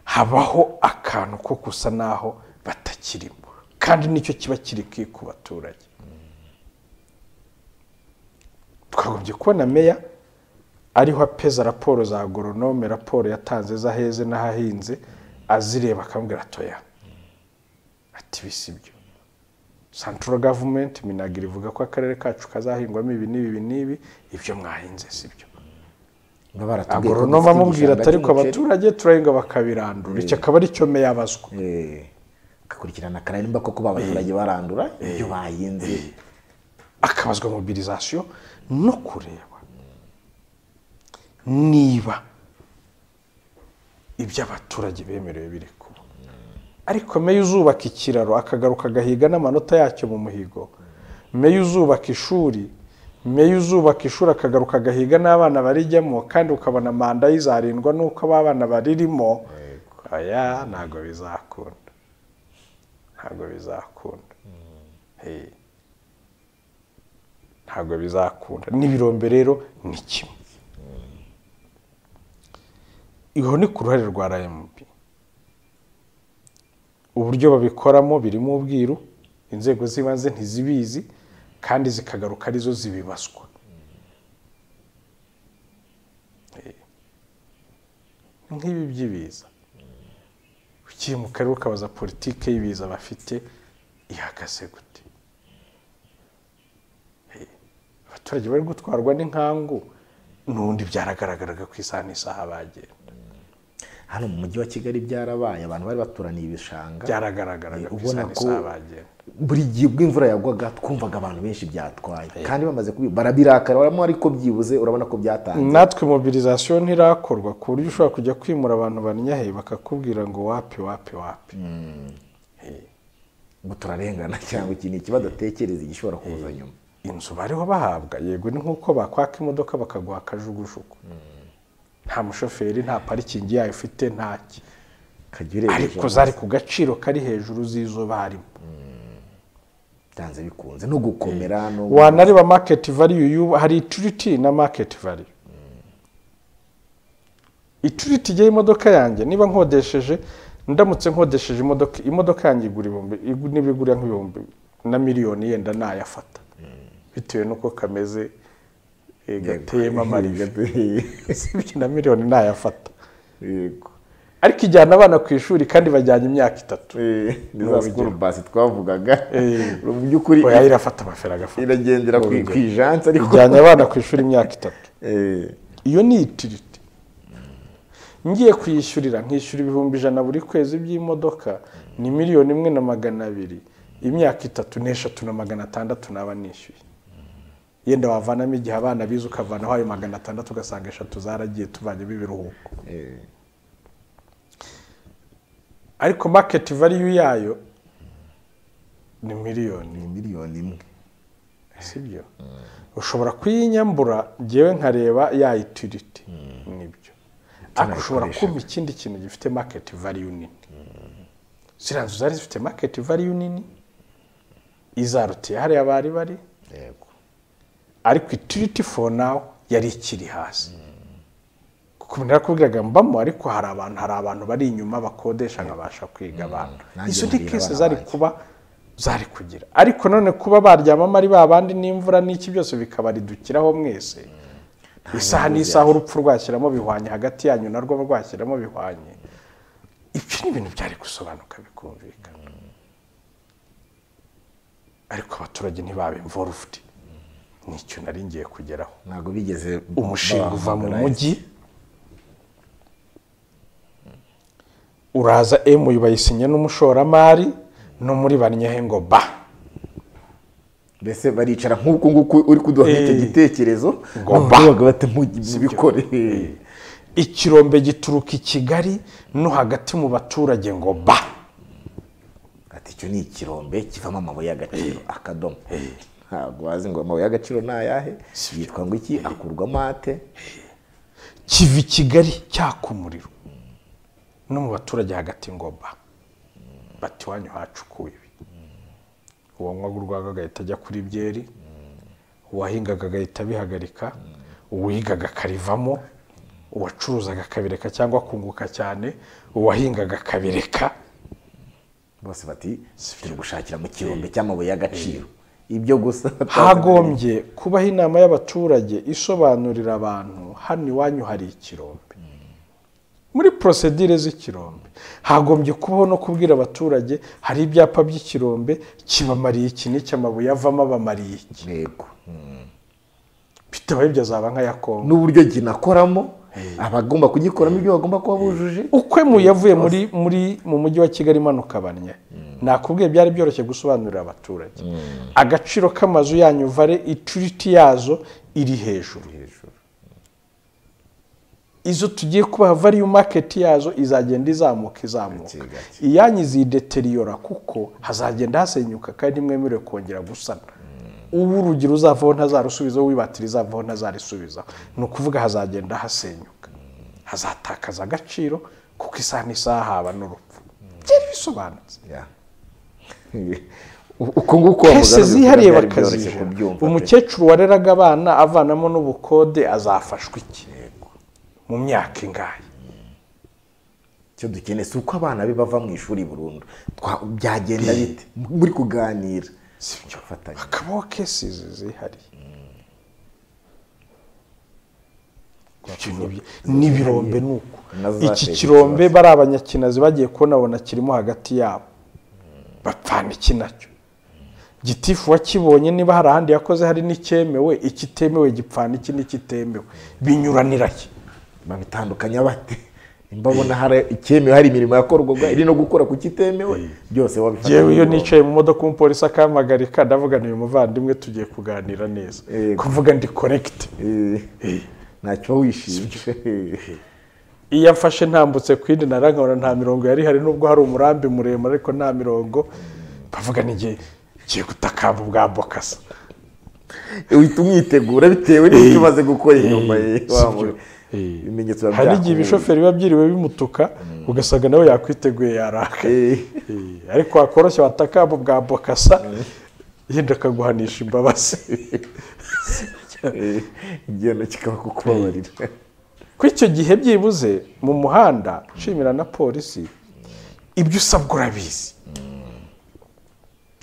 habaho akantu ko gusa naho batakirimo kandi nicyo kiba kiri kiri ku baturage twagombye kubona meya ariho apeza raporo za agoronome raporo yatanze z'aheze n'ahahinze azireba akamubwira atoya ati ibi si byo santoro gavumenti minagiri ivuga ko akarere kacu kazahingwamo ibi n'ibi n'ibi ibyo mwahinze si byo Baba baratubwiye ko agoronome dufite amubwira igishanga ati ariko cy'umuceri." abaturage turahinga bakabirandura iki akaba ari cyo meya abazwa Eh, akakurikirana akareba nimba koko ba baturage barandura ibyo bahinze akabazwa mobilisation no kureba niba ibyo abaturage bemerewe biri kuba ariko meya uzubaka ikiraro akagaruka agahiga n'amanota yacyo mu muhigo meya uzubaka ishuri meya uzubaka ishuri akagaruka agahiga n'abana barijyamo kandi ukabona manda ye izarindwa n'uko aba bana baririmo aya ntabwo bizakunda ntabwo bizakunda Eh ntabwo bizakunda n'ibirombe rero ni kimwe iho ni ku ruhare rwa rmb uburyo babikoramo birimo ubwiru inzego z'ibanze ntizibizi kandi zikagaruka arizo zibibazwa Eh, nk'ibi by'ibiza ugiye mu karere ukabaza politiki y'ibiza bafite ihagaze gute abaturage bari gutwarwa n'inkangu n'ubundi byaragaragaraga ku isaha n'isaha bagenda hano mu mujyi wa kigali byarabaye abantu bari baturaniye ibishanga byaragaragaraga ku ubona isaha ko n'isaha bagenda buri gihe ubwo imvura yagwaga twumvaga abantu benshi byatwaye kandi bamaze kubi barabirakara baramo ariko byibuze urabona ko byatanze natwe mobilizasiyo ntirakorwa ku buryo ushobora kujya kwimura abantu banyahe bakakubwira ngo wapi wapi wapi ngo turarengana cyangwa iki ni ikibazo atekereza igishobora kuza nyuma inzu bariho bahabwa yego ni nk'uko bakwaka imodoka bakaguha akajugujugu nta mushoferi nta parikingi yayo ufite ntaki kajya urebesha ariko zari ku gaciro kari hejuru z'izo barimo byanze bikunze no gukomera no wanareba maketi valiyu y'ubu hari ituriti na maketi valiyu ituriti y'imodoka yanjye niba nkodesheje ndamutse nkodesheje imodoka imodoka yanjye igura ibihumbi igu- niba igura nk'ibihumbi na miliyoni yenda nayafata bitewe n'uko kameze eh, gateyemo amariba sibyo na miliyoni nayafata yego ariko ijyana abana ku ishuri kandi bajyanye imyaka itatu ni za sikuru basi twavugaga Eh. mu by'ukuri oya irafata amafera agafata iragendera ku ku ijansi ariko ijyanye abana ku ishuri imyaka itatu Eh, iyo ni itiriti ngiye kuyishyurira nkishyura ibihumbi ijana buri kwezi by'imodoka ni miliyoni imwe na magana abiri imyaka itatu n'eshatu na magana atandatu naba nishyuye yenda wavanamo igihe abana bize ukavanaho ayo magana atandatu ugasanga eshatu zaragiye tuvanyemo ibiruhuko ariko maketi valiyu yayo ni miliyoni ni miliyoni imwe sibyo ushobora kuyinyambura ngewe nkareba ya itiriti nibyo ariko ushobora kumva ikindi kintu gifite maketi valiyu nini ziriya nzu zari zifite maketi valiyu nini izarutiye hariya bari bari yego ariko itiriti for now yari ikiri hasi kuko narakubwiraga mbamo ariko hari abantu hari abantu bari inyuma bakodesha nkabasha kwiga abana Nanjye izo ni mbwira kese abana zari banjye. kuba zari kugira ariko none kuba baryamamo ari ba bandi n'imvura n'iki byose bikabaridukiraho mwese isaha n'isaha urupfu rwashyiramo bihwanye hagati yanyu narwo rwashyiramo bihwanye ibyo ni ibintu byari gusobanuka bikumvikana ariko abaturage ntibabimvorufudi ni icyo nari ngiye kugeraho ntabwo bigeze umushinga uva mu bahamagara. mujyi uraza emu bayisinya n'umushoramari no muri banyahe ngo ba mbese baricara nk'uku nguku uri kuduha icyo Eh. gitekerezo Ngo ba. babaga batamubikore ikirombe gituruka i kigali no hagati mu baturage ngo ba ati icyo ni ikirombe kivamo amabuye y'agaciro akadomo ntabwo wazi ngo amabuye y'agaciro ni ayahe yitwa ngo iki akurwamo ate kiva i kigali cyaka umuriro no mu baturage hagati ngo ba bati wanyu hacukuwe ibi uwo nywaga urwaga agahita ajya kuri byeri uwahingaga agahita abihagarika uwigaga akarivamo uwacuruzaga akabireka cyangwa akunguka cyane uwahingaga akabireka bose bati turi gushakira mu kirombe cy'amabuye y'agaciro ibyo gusa hagombye kubaho inama y'abaturage isobanurira abantu hano iwanyu hari ikirombe muri porosedire z'ikirombe hagombye kubaho no kubwira abaturage hari ibyapa by'ikirombe kibamariye iki n'iki amabuye avamo abamariye iki yego bitabaye ibyo azaba nk'aya kongo n'uburyo ginakoramo abagomba kugikoramo ibyo bagomba kuba bujuje ukwemuye yavuye muri muri mu mujyi wa kigali imanuka banye nakubwiye byari byoroshye gusobanurira abaturage agaciro k'amazu yanyu vare ituriti yazo iri hejuru izo tugiye kubaha valiyu maketi yazo izagenda izamuka izamuka iyanyu izideteriyora kuko hazagenda hasenyuka kandi mwemerewe kongera gusana ubu urugero uzavaho ntazarusubizaho wibatira izavaho ntazarusubizaho ni ukuvuga hazagenda hasenyuka hazatakaza agaciro kuko isaha n'isaha haba n'urupfu byari bisobanutse Ya. uko nguko kese zihariye bakazije bakazibyumva umukecuru wareraga abana avanamo n'ubukode azafashwa iki mu myaka ingahe icyo dukeneye si uko abana be bava mu ishuri burundu Twa- byagenda bite muri kuganira Sibyo. Gufatanya. hakabaho kesi zihariye ibyo n'ibirombe ni uko Nazo iki zateye kirombe ikibazo. bari abanyakinazi bagiye kubonabona kirimo hagati yabo bapfana iki nacyo gitifu wakibonye niba hari ahandi yakoze hari n'icyemewe ikitemewe gipfana iki n'ikitemewe binyuranira ki babitandukanya bate nimba ubona hari icyemewe hari imirimo yakorwaga iri no gukora ku kitemewe byose wabifata yewe iyo nk'ibirombe. nicaye mu modoka umupolisi akampagarika ndavuga ni uyu muvandimwe tugiye kuganira neza Yego. kuvuga ndi korekite Eh, ntacyo wishinje iyo afashe ntambutse ku yindi narankabona nta mirongo yari ihari nubwo hari umurambi muremure ariko nta mirongo bavuga ni ngiye ngiye gutakamba ubwa bokasa uhita umwitegura bitewe n'icyo umaze gukora inyuma ye Eh, wa si byo. muntu. Eh. ibimenyetso biba hari n'igihe byakubuza. ibishoferi biba byiriwe bimutuka ugasanga nawe yakwiteguye yaraka Eh, Eh, ariko wakoroshya watakamba ubwa bokasa yenda akaguhanisha imbabazi eh, igihano kikaba kukubabarira ko icyo gihe byibuze mu muhanda nshimira na polisi ibyo usabwa urabizi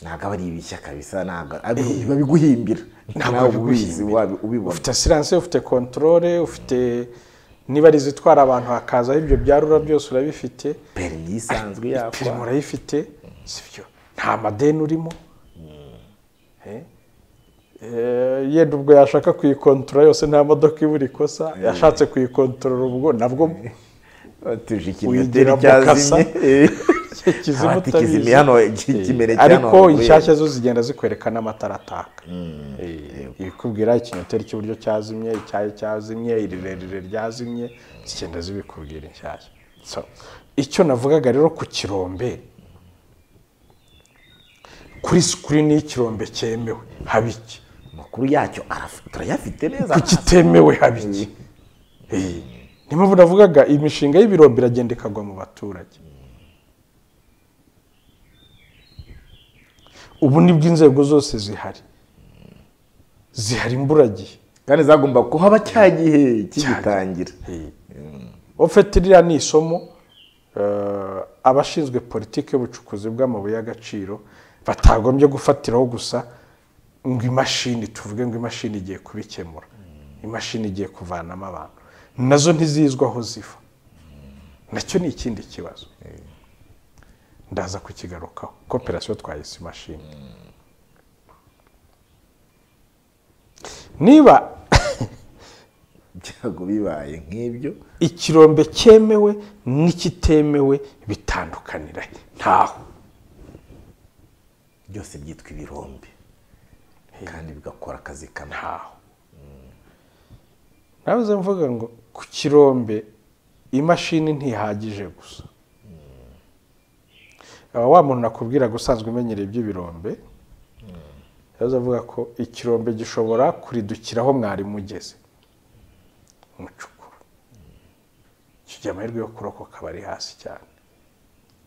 ntabwo aba ari ibishya kabisa ntabwo abi- babiguhimbira nawe ubizi wabi- ubibona ufite asiranse ufite kontorore ufite niba ari izitwara abantu hakazaho ibyo byarura byose urabifite perimi isanzwe yakwa perimi urayifite sibyo nta madeni urimo Eh, eh, yenda ubwo yashaka kuyikontorora yose nta modoka ibura ikosa yashatse kuyikontorora ubwo nabwo tuje ikinyoteri uyigira mukasa. cyazimye eh. kizima Abati utabizi. kizimye hano iki- Eh, kimere cyane ariko aho bavuye. inshyashya zo zigenda zikwereka n'amatara ataka Eh, ibikubwira ikinyoteri cy'iburyo cyazimye icyayi cyazimye irirerire ryazimye zigenda zibikubwira inshyashya So, icyo navugaga rero ku kirombe kuri sikirini y'ikirombe cyemewe haba iki amakuru yacyo araf- turayafite neza ku kitemewe haba iki Eh, niyo mpamvu navugaga imishinga y'ibirombe iragenda ikagwa mu baturage ubu nibwo inzego zose zihari zihari imburagihe kandi zagomba kuhaba cya gihe kigitangira ofite ririya ni isomo eh, abashinzwe politiki y'ubucukuzi bw'amabuye y'agaciro batagombye gufatiraho gusa ngo imashini tuvuge ngo imashini igiye kubikemura imashini igiye kuvanamo abantu nazo ntizizwa aho ziva nacyo ni ikindi kibazo ndaza kukigarukaho koperasiyo twahise imashini niba byago bibaye nk'ibyo ikirombe cyemewe n'ikitemewe bitandukanira he? ntaho byose byitwa ibirombe kandi bigakora akazi kamwe ntaho nabuze mvuga ngo ku kirombe imashini ntihagije gusa aba wa muntu nakubwira usanzwe umenyereye iby'ibirombe yaza avuga ko ikirombe gishobora kuridukiraho mwari mugeze umucukuru kigira amahirwe yo kurokoka bari hasi cyane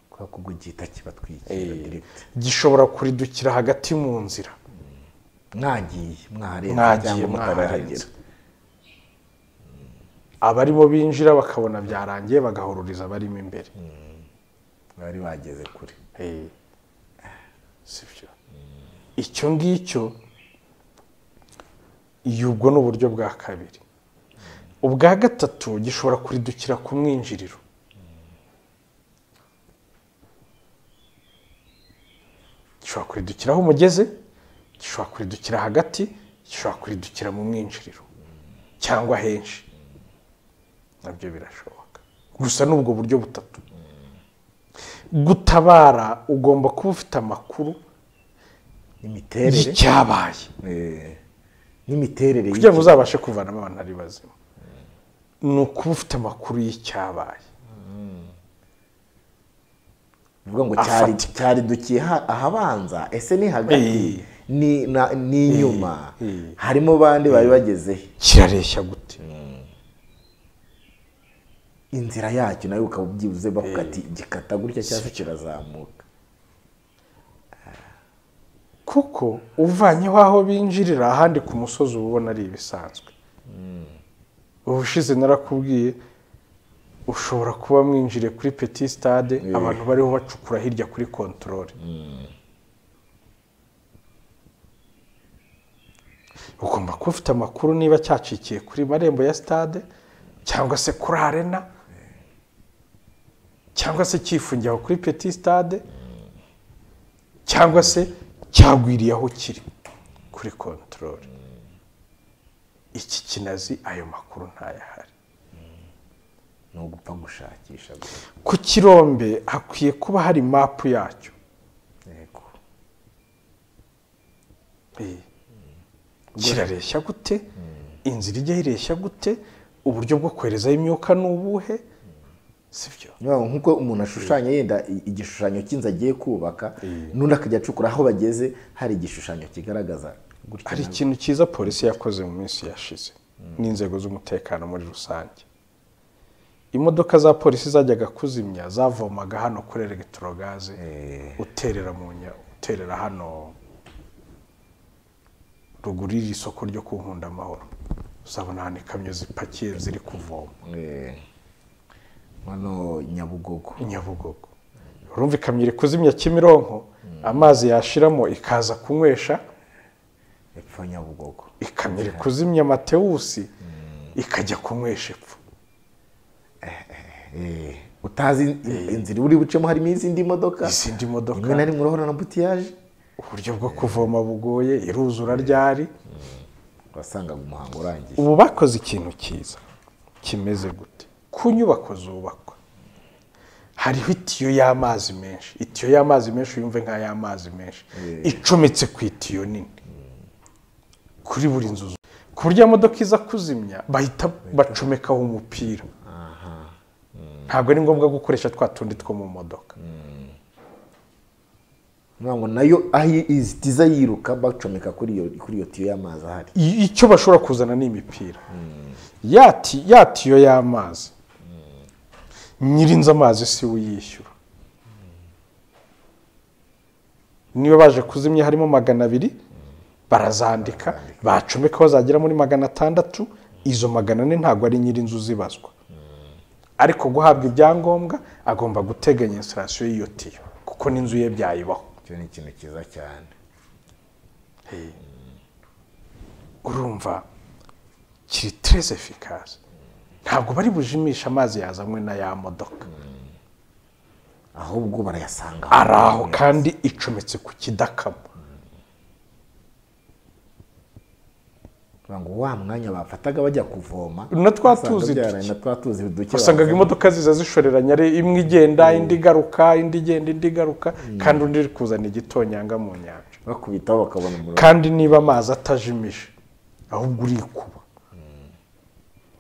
kubera ko ubwo gihita kibatwikira diregiti gishobora kuridukira hagati mu nzira mwagiye mwaharenze mwagiye cyangwa mutarahagera mwaharenze abarimo binjira bakabona byarangiye bagahururiza abarimo imbere bari bageze kure Eh, si byo icyo ngicyo iyo ubwo ni uburyo bwa kabiri ubwa gatatu gishobora kuridukira ku mwinjiriro gishobora kuridukira aho umugeze gishobora kuridukira hagati gishobora kuridukira mu mwinjiriro cyangwa henshi nabyo birashoboka gusa ni ubwo buryo butatu gutabara ugomba kuba ufite amakuru imiterere y'icyabaye eh, n'imiterere kugira ngo uzabashe kuvanamo abantu ari bazima ni ukuba ufite amakuru y'icyabaye uvuga ngo cyari afatika. cyari dukiye ha- ahabanza ese ni hagati Eh. ni na- ni inyuma eh. harimo bande bari bageze he? kirareshya gute inzira yacyo nawe ukaba ubyibuze bavuga ati gikata gutya cyangwa se kirazamuka kuko uvanyeho aho binjirira ahandi ku musozi uba ubona ari ibisanzwe ubushize narakubwiye ushobora kuba mwinjiriye kuri peti sitade abantu bariho bacukura hirya kuri kontorore ugomba kuba ufite amakuru niba cyacikiye kuri marembo ya sitade cyangwa se kuri arena cyangwa se cyifungiye aho kuri peti sitade cyangwa se cyagwiriye aho kiri kuri kontorore iki kinazi ayo makuru ntayahari ni ugupfa gushakisha gusa ku kirombe hakwiye kuba hari mapu yacyo yego Eh, kirareshya gute inzira ijya ireshya gute uburyo bwo koherezaho imyuka ni ubuhe sibyo Niyo, nk'uko umuntu ashushanya yenda i- igishushanyo cy'inzu agiye kubaka Eh. n'undi akajya acukura aho bageze hari igishushanyo kigaragaza gutya hari na- ikintu cyiza polisi yakoze mu minsi yashize n'inzego z'umutekano muri rusange imodoka za polisi zajyaga kuzimya zavomaga hano kuri elegitorogaze uterera mu nya uterera hano ruguru y'iri soko ryo ku nkundamahoro uzabona hano ikamyo zipakiye ziri kuvoma Eh, hano nyabugogo nyabugogo urumva ikamyo iri kuzimya kimironko amazi yashiramo ikaza kunywesha epfo nyabugogo ikamyo iri kuzimya matewusi ikajya kunywesha epfo Eh, utazi in- inzira uri bucemo harimo izindi modoka izindi modoka rimwe na rimwe urahura na butiyaje uburyo bwo kuvoma bugoye iruzura ryari wasangaga umuhango urangiye ubu bakoze ikintu cyiza kimeze gute ku nyubako zubakwa hariho itiyo y'amazi menshi itiyo y'amazi menshi yumve nk'ay'amazi menshi icometse ku itiyo nini kuri buri nzu zu- ku buryo imodoka iza kuzimya bahita bacomekaho umupira ntabwo ari ngombwa gukoresha twa tundi two mu modoka Nukuvuga ngo nayo aho izitiza yiruka bacomeka kuri iyo kuri iyo tiyo y'amazi ahari I- icyo bashobora kuzana ni imipira yati yatiyo y'amazi nyirinzu amazi si we uyishyura niba baje kuzimya harimo magana abiri barazandika bacomekaho zagera muri magana atandatu izo magana ane ntabwo ari nyirinzu zibazwa ariko guhabwa ibyangombwa agomba guteganya instalasiyo y'iyo tiyo kuko n'inzu ye byayibaho icyo ni ikintu cyiza cyane urumva kiri tereze efikaze ntabwo bari bujimishe amazi yazanywe na ya modoka ahubwo barayasanga ari aho kandi icometse ku kidakama Kugira ngo wa mwanya bafataga bajya kuvoma Na twa tuzi duke. na twa tuzi duke wasangaga bazanye. imodoka ziza zishoreranya ari imwe igenda indi igaruka indi igenda indi igaruka kandi undi iri kuzana igitonyanga mu nyanja bakubitaho bakabona umuriro kandi niba amazi atajimije ahubwo urikuba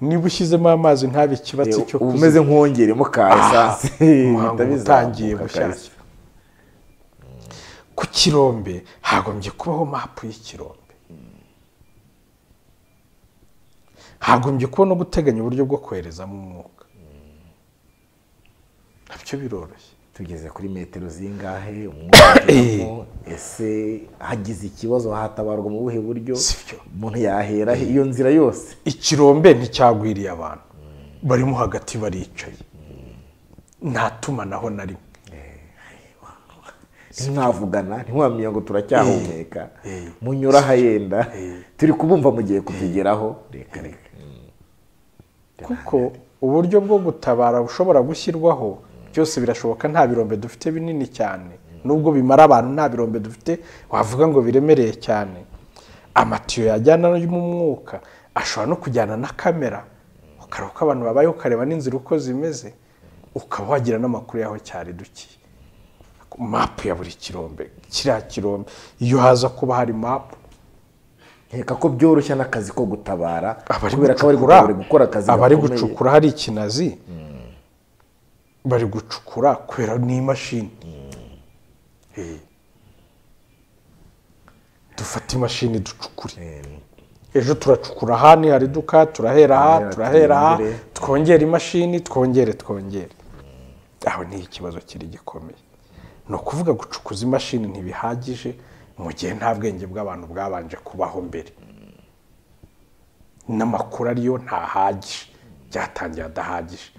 niba ushyizemo amazi ntabe ikibatsi cyo uba umeze kuzimya. nk'uwongeremo ka esanse umuhango bihita bizamuka utangiye kahise. bushyashya ku kirombe hagombye kubaho mapu y'ikirombe hagombye kuba no guteganya uburyo bwo koherezamo umwuka nabyo biroroshye tugeze kuri metero zingahe umwuka ese hagize ikibazo hatabarwa mu buhe buryo Si byo. umuntu yahera he? iyo nzira yose ikirombe nticyagwiriye abantu barimo hagati baricaye nta tumanaho na rimwe ntimwavugana ntimwamenya ngo turacyahumeka munyura ahayenda turi kubumva mugiye kutugeraho reka reka kuko uburyo bwo gutabara bushobora gushyirwaho byose birashoboka nta birombe dufite binini cyane nubwo bimara abantu nta birombe dufite wavuga ngo biremereye cyane amatiyo yajyana mu mwuka ashobora no kujyana na kamera ukareba uko abantu babayeho ukareba n'inzira uko zimeze ukaba wagira n'amakuru y'aho cyari dukiye mapu ya buri kirombe kiriya kirombe iyo haza kuba hari mapu nkeka ko byoroshya n'akazi ko gutabara abari kubera ko gucukura bari gukora akazi abari gakomeye. gucukura hari ikinazi bari gucukura kubera n'imashini Eh. dufata imashini ducukure ejo turacukura aha ni hari iduka turahera aha Turahera, turahera aha turongere. twongere imashini twongere twongere aho ni ikibazo kiri gikomeye ni ukuvuga gucukuza imashini ntibihagije mu gihe nta bwenge bw'abantu bwabanje kubaho mbere n'amakuru ariyo ntahagije byatangiye adahagije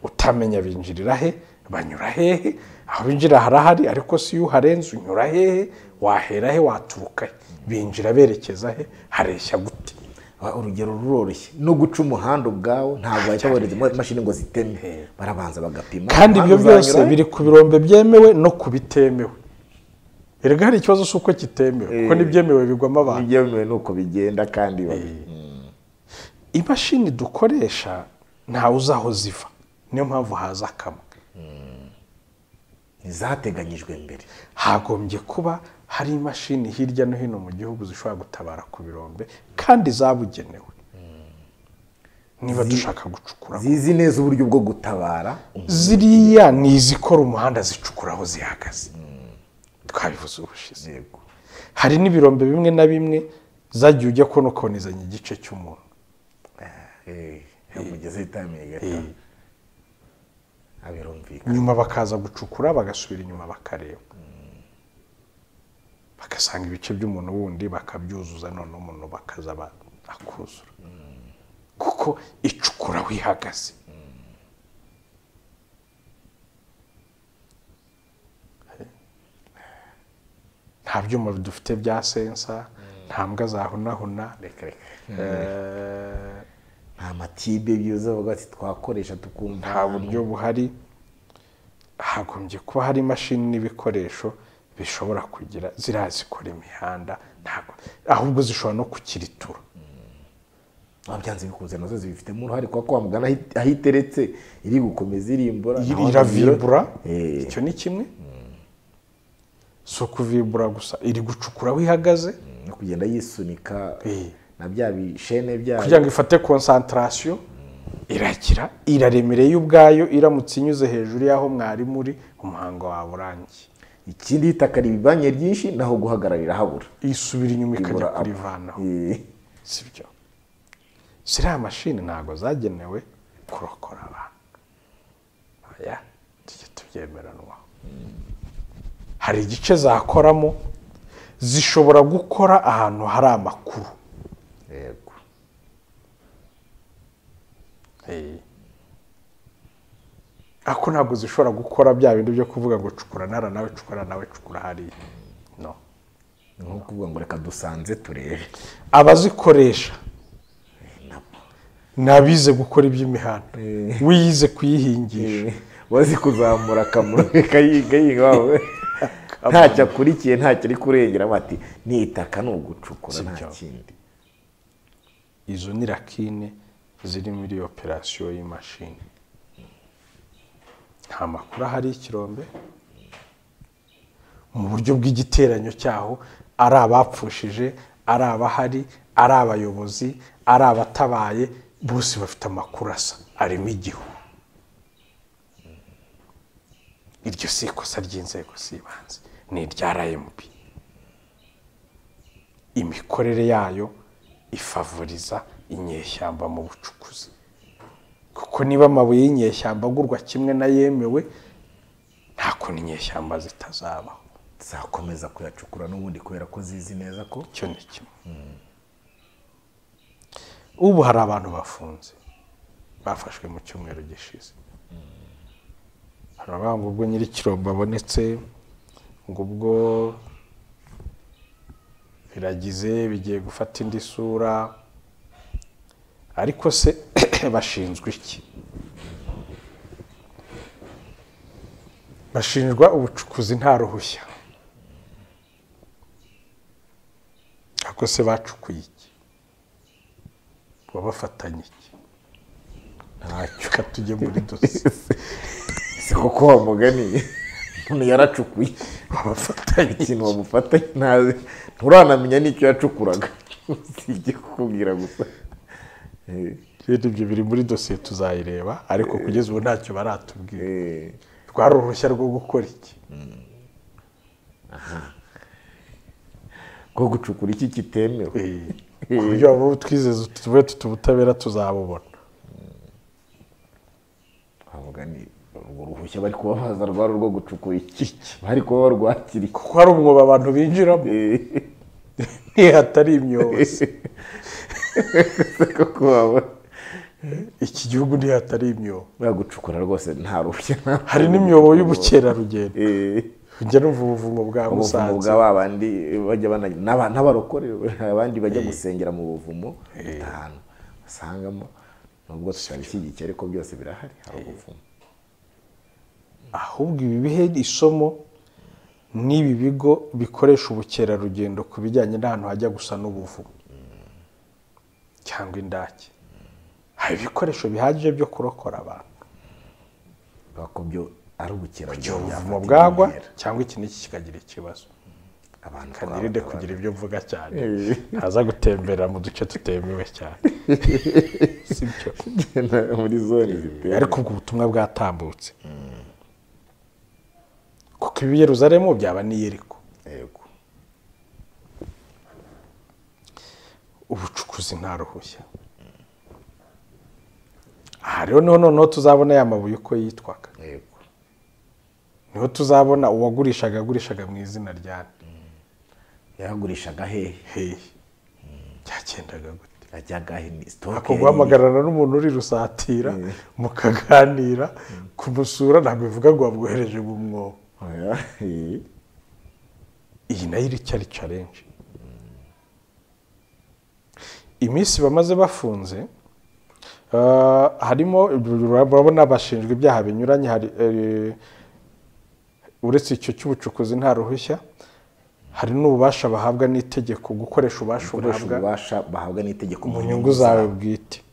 utamenya binjirira he banyura hehe aho binjira harahari ariko si iyo uharenze unyura hehe wahera he waturuka he binjira berekeza he hareshya gute Ah, urugero ruroroshye no guca umuhanda ubwawo ntabwo bahita bohereza imo- imashini ngo ziteme barabanza bagapima kandi ibyo umuhanda byose uzanyura- biri ku birombe byemewe no ku bitemewe erega hari ikibazo cy'uko kitemewe kuko n'ibyemewe bigwamo abantu ntibyemewe nuko bigenda kandi babi- imashini dukoresha ntawe uzi aho ziva niyo mpamvu haza akamwe ntizateganyijwe mbere hagombye kuba hari imashini hirya no hino mu gihugu zishobora gutabara ku birombe kandi zabugenewe niba dushaka gucukura zizi neza uburyo bwo gutabara ziriya ni izikora umuhanda zicukura aho zihagaze twabivuze ubushize Yego. hari n'ibirombe bimwe na bimwe zagiye ujya kubona ukonezanya igice cy'umuntu Eh, umugezi witamiye gato Eh. abirumvikana nyuma bakaza gucukura bagasubira inyuma bakareba bagasanga ibice by'umuntu wundi bakabyuzuza noneho umuntu bakaza ba- akuzura kuko icukura aho ihagaze nta byuma dufite bya sensa nta mbwa zahunahuna reka reka Eh, nta matibe byuza bavuga ati twakoresha tukumva nta buryo buhari hagombye kuba hari imashini n'ibikoresho bishobora kugira ziriya zikora imihanda ntabwo ahubwo zishobora no kukiritura Ah, byanze bikunze nazo zibifitemo uruhare kuko kwa mugana ahi- aho iteretse iri gukomeza irimbura Iri- naho iravibura Eh. icyo ni kimwe si ukuvibura gusa iri gucukura aho ihagaze no kugenda yisunika Eh. na bya bishene byayo kugira ngo ifate konsantarasiyo iragira iraremereye ubwayo iramutse inyuze hejuru y'aho mwari muri umuhango wawe urangiye ikindi itaka ribibanye ryinshi naho guhagararira habura isubira inyuma ikajya Ibura- kurivanaho Eh. si byo ziriya mashini ntabwo zagenewe kurokora abantu oya tujye tubyemeranwaho hari igice zakoramo zishobora gukora ahantu hari amakuru yego Eh. ako ntabwo zishobora gukora bya bindi byo kuvuga ngo cukura nara nawe cukura nawe cukura hariya no ni nko kuvuga ngo reka dusanze turebe abazikoresha ni abize gukora iby'imihanda wiyize kuyihingisha wazi kuzamura akamaro kayiga yiga wawe ntacyo akurikiye ntacyo ari kurengera bati ni itaka ni ugucukura nta Sibyo. kindi izo ni rakine ziri muri operasiyo y'imashini nta makuru ahari y'ikirombe mu buryo bw'igiteranyo cyaho ari abapfushije ari abahari ari abayobozi ari abatabaye bose bafite amakuru asa arimo igihu iryo si ikosa ry'inzego z'ibanze ni irya rmb imikorere yayo ifavoriza inyeshyamba mu bucukuzi kuko niba amabuye y'inyeshyamba agurwa kimwe n'ayemewe nta kuntu inyeshyamba zitazabaho zakomeza kuyacukura n'ubundi kubera ko zizi neza ko icyo ni kimwe ubu hari abantu bafunze bafashwe mu cyumweru gishize hari abavuga ngo ubwo nyir'ikirombo abonetse ngo ubwo biragize bigiye gufata indi sura ariko se bashinzwe iki bashinjwa ubucukuzi nta ruhushya Ako se bacukuye iki wabafatanye iki ntacyo reka tujye muri dosiye si koko wa mugani umuntu yaracukuye wabafatanye iki? ikintu wamufatanye ntazi nturanamenya n'icyo yacukuraga usibye kukubwira gusa Eh, rero ibyo biri muri dosiye tuzayireba ariko kugeza ubu ntacyo baratubwira eh, rwari uruhushya rwo gukora iki ko gucukura iki kitemewe ku buryo abo twizeza tuvuye tuti ubutabera tuzabubona wa mugani urwo ruhushya bari kubabaza rwari urwo gucukura iki bari kuba barwakira iki kuko hari umwobo abantu binjiramo Eh. ntihatari imyobozi koko waba iki gihugu ntihatari imyobo bagucukura rwose nta ruhushya nta- hari n'imyobo y'ubukerarugendo Eh, njye numva ubuvumo bwa ubuvumo musanze bwa ba bandi bajya bana- n'aba- n'abarokore abandi bajya gusengera mu buvumo ahantu basangamo nubwo tutabishyigikiye ariko byose birahari hari ubuvumo ahubwo ibi bihe isomo n'ibi bigo bikoresha ubukerarugendo ku bijyanye n'ahantu hajya gusa n'ubuvumo cyangwa indake hari ibikoresho bihagije byo kurokora abantu kubera ko byo ari igihe ubukerarugendo ubuvumo byafata bwagwa intera. cyangwa iki n'iki kikagira ikibazo abantu kanirinde twaba- kugira ibyo mvuga cyane ntaza gutemberera mu duce tutemewe cyane si byo muri zone zitewe ariko ubwo butumwa bwatambutse kuko ibi yeruzaremu byaba n'iyeriko yego ubucukuzi nta ruhushya aha rero niho noneho tuzabona ya mabuye uko yitwaga yego niho tuzabona uwagurishaga agurishaga mu izina rya nde yagurishaga hehe hehe byagendaga gute yajyaga he ni sitoke ako guhamagarana n'umuntu uri rusatira mukaganira kumusura ntabwo bivuga ngo wamwohereje mu mwobo Oya, eh. iyi nayo iri cyari carenje iminsi bamaze bafunze eh, harimo urabona abashinjwa ibyaha binyuranye hari eh, uretse icyo cy'ubucukuzi nta ruhushya hari n'ububasha bahabwa n'itegeko gukoresha ububasha ukoresha uhabwa ububasha bahabwa n'itegeko mu nyungu zawe bwite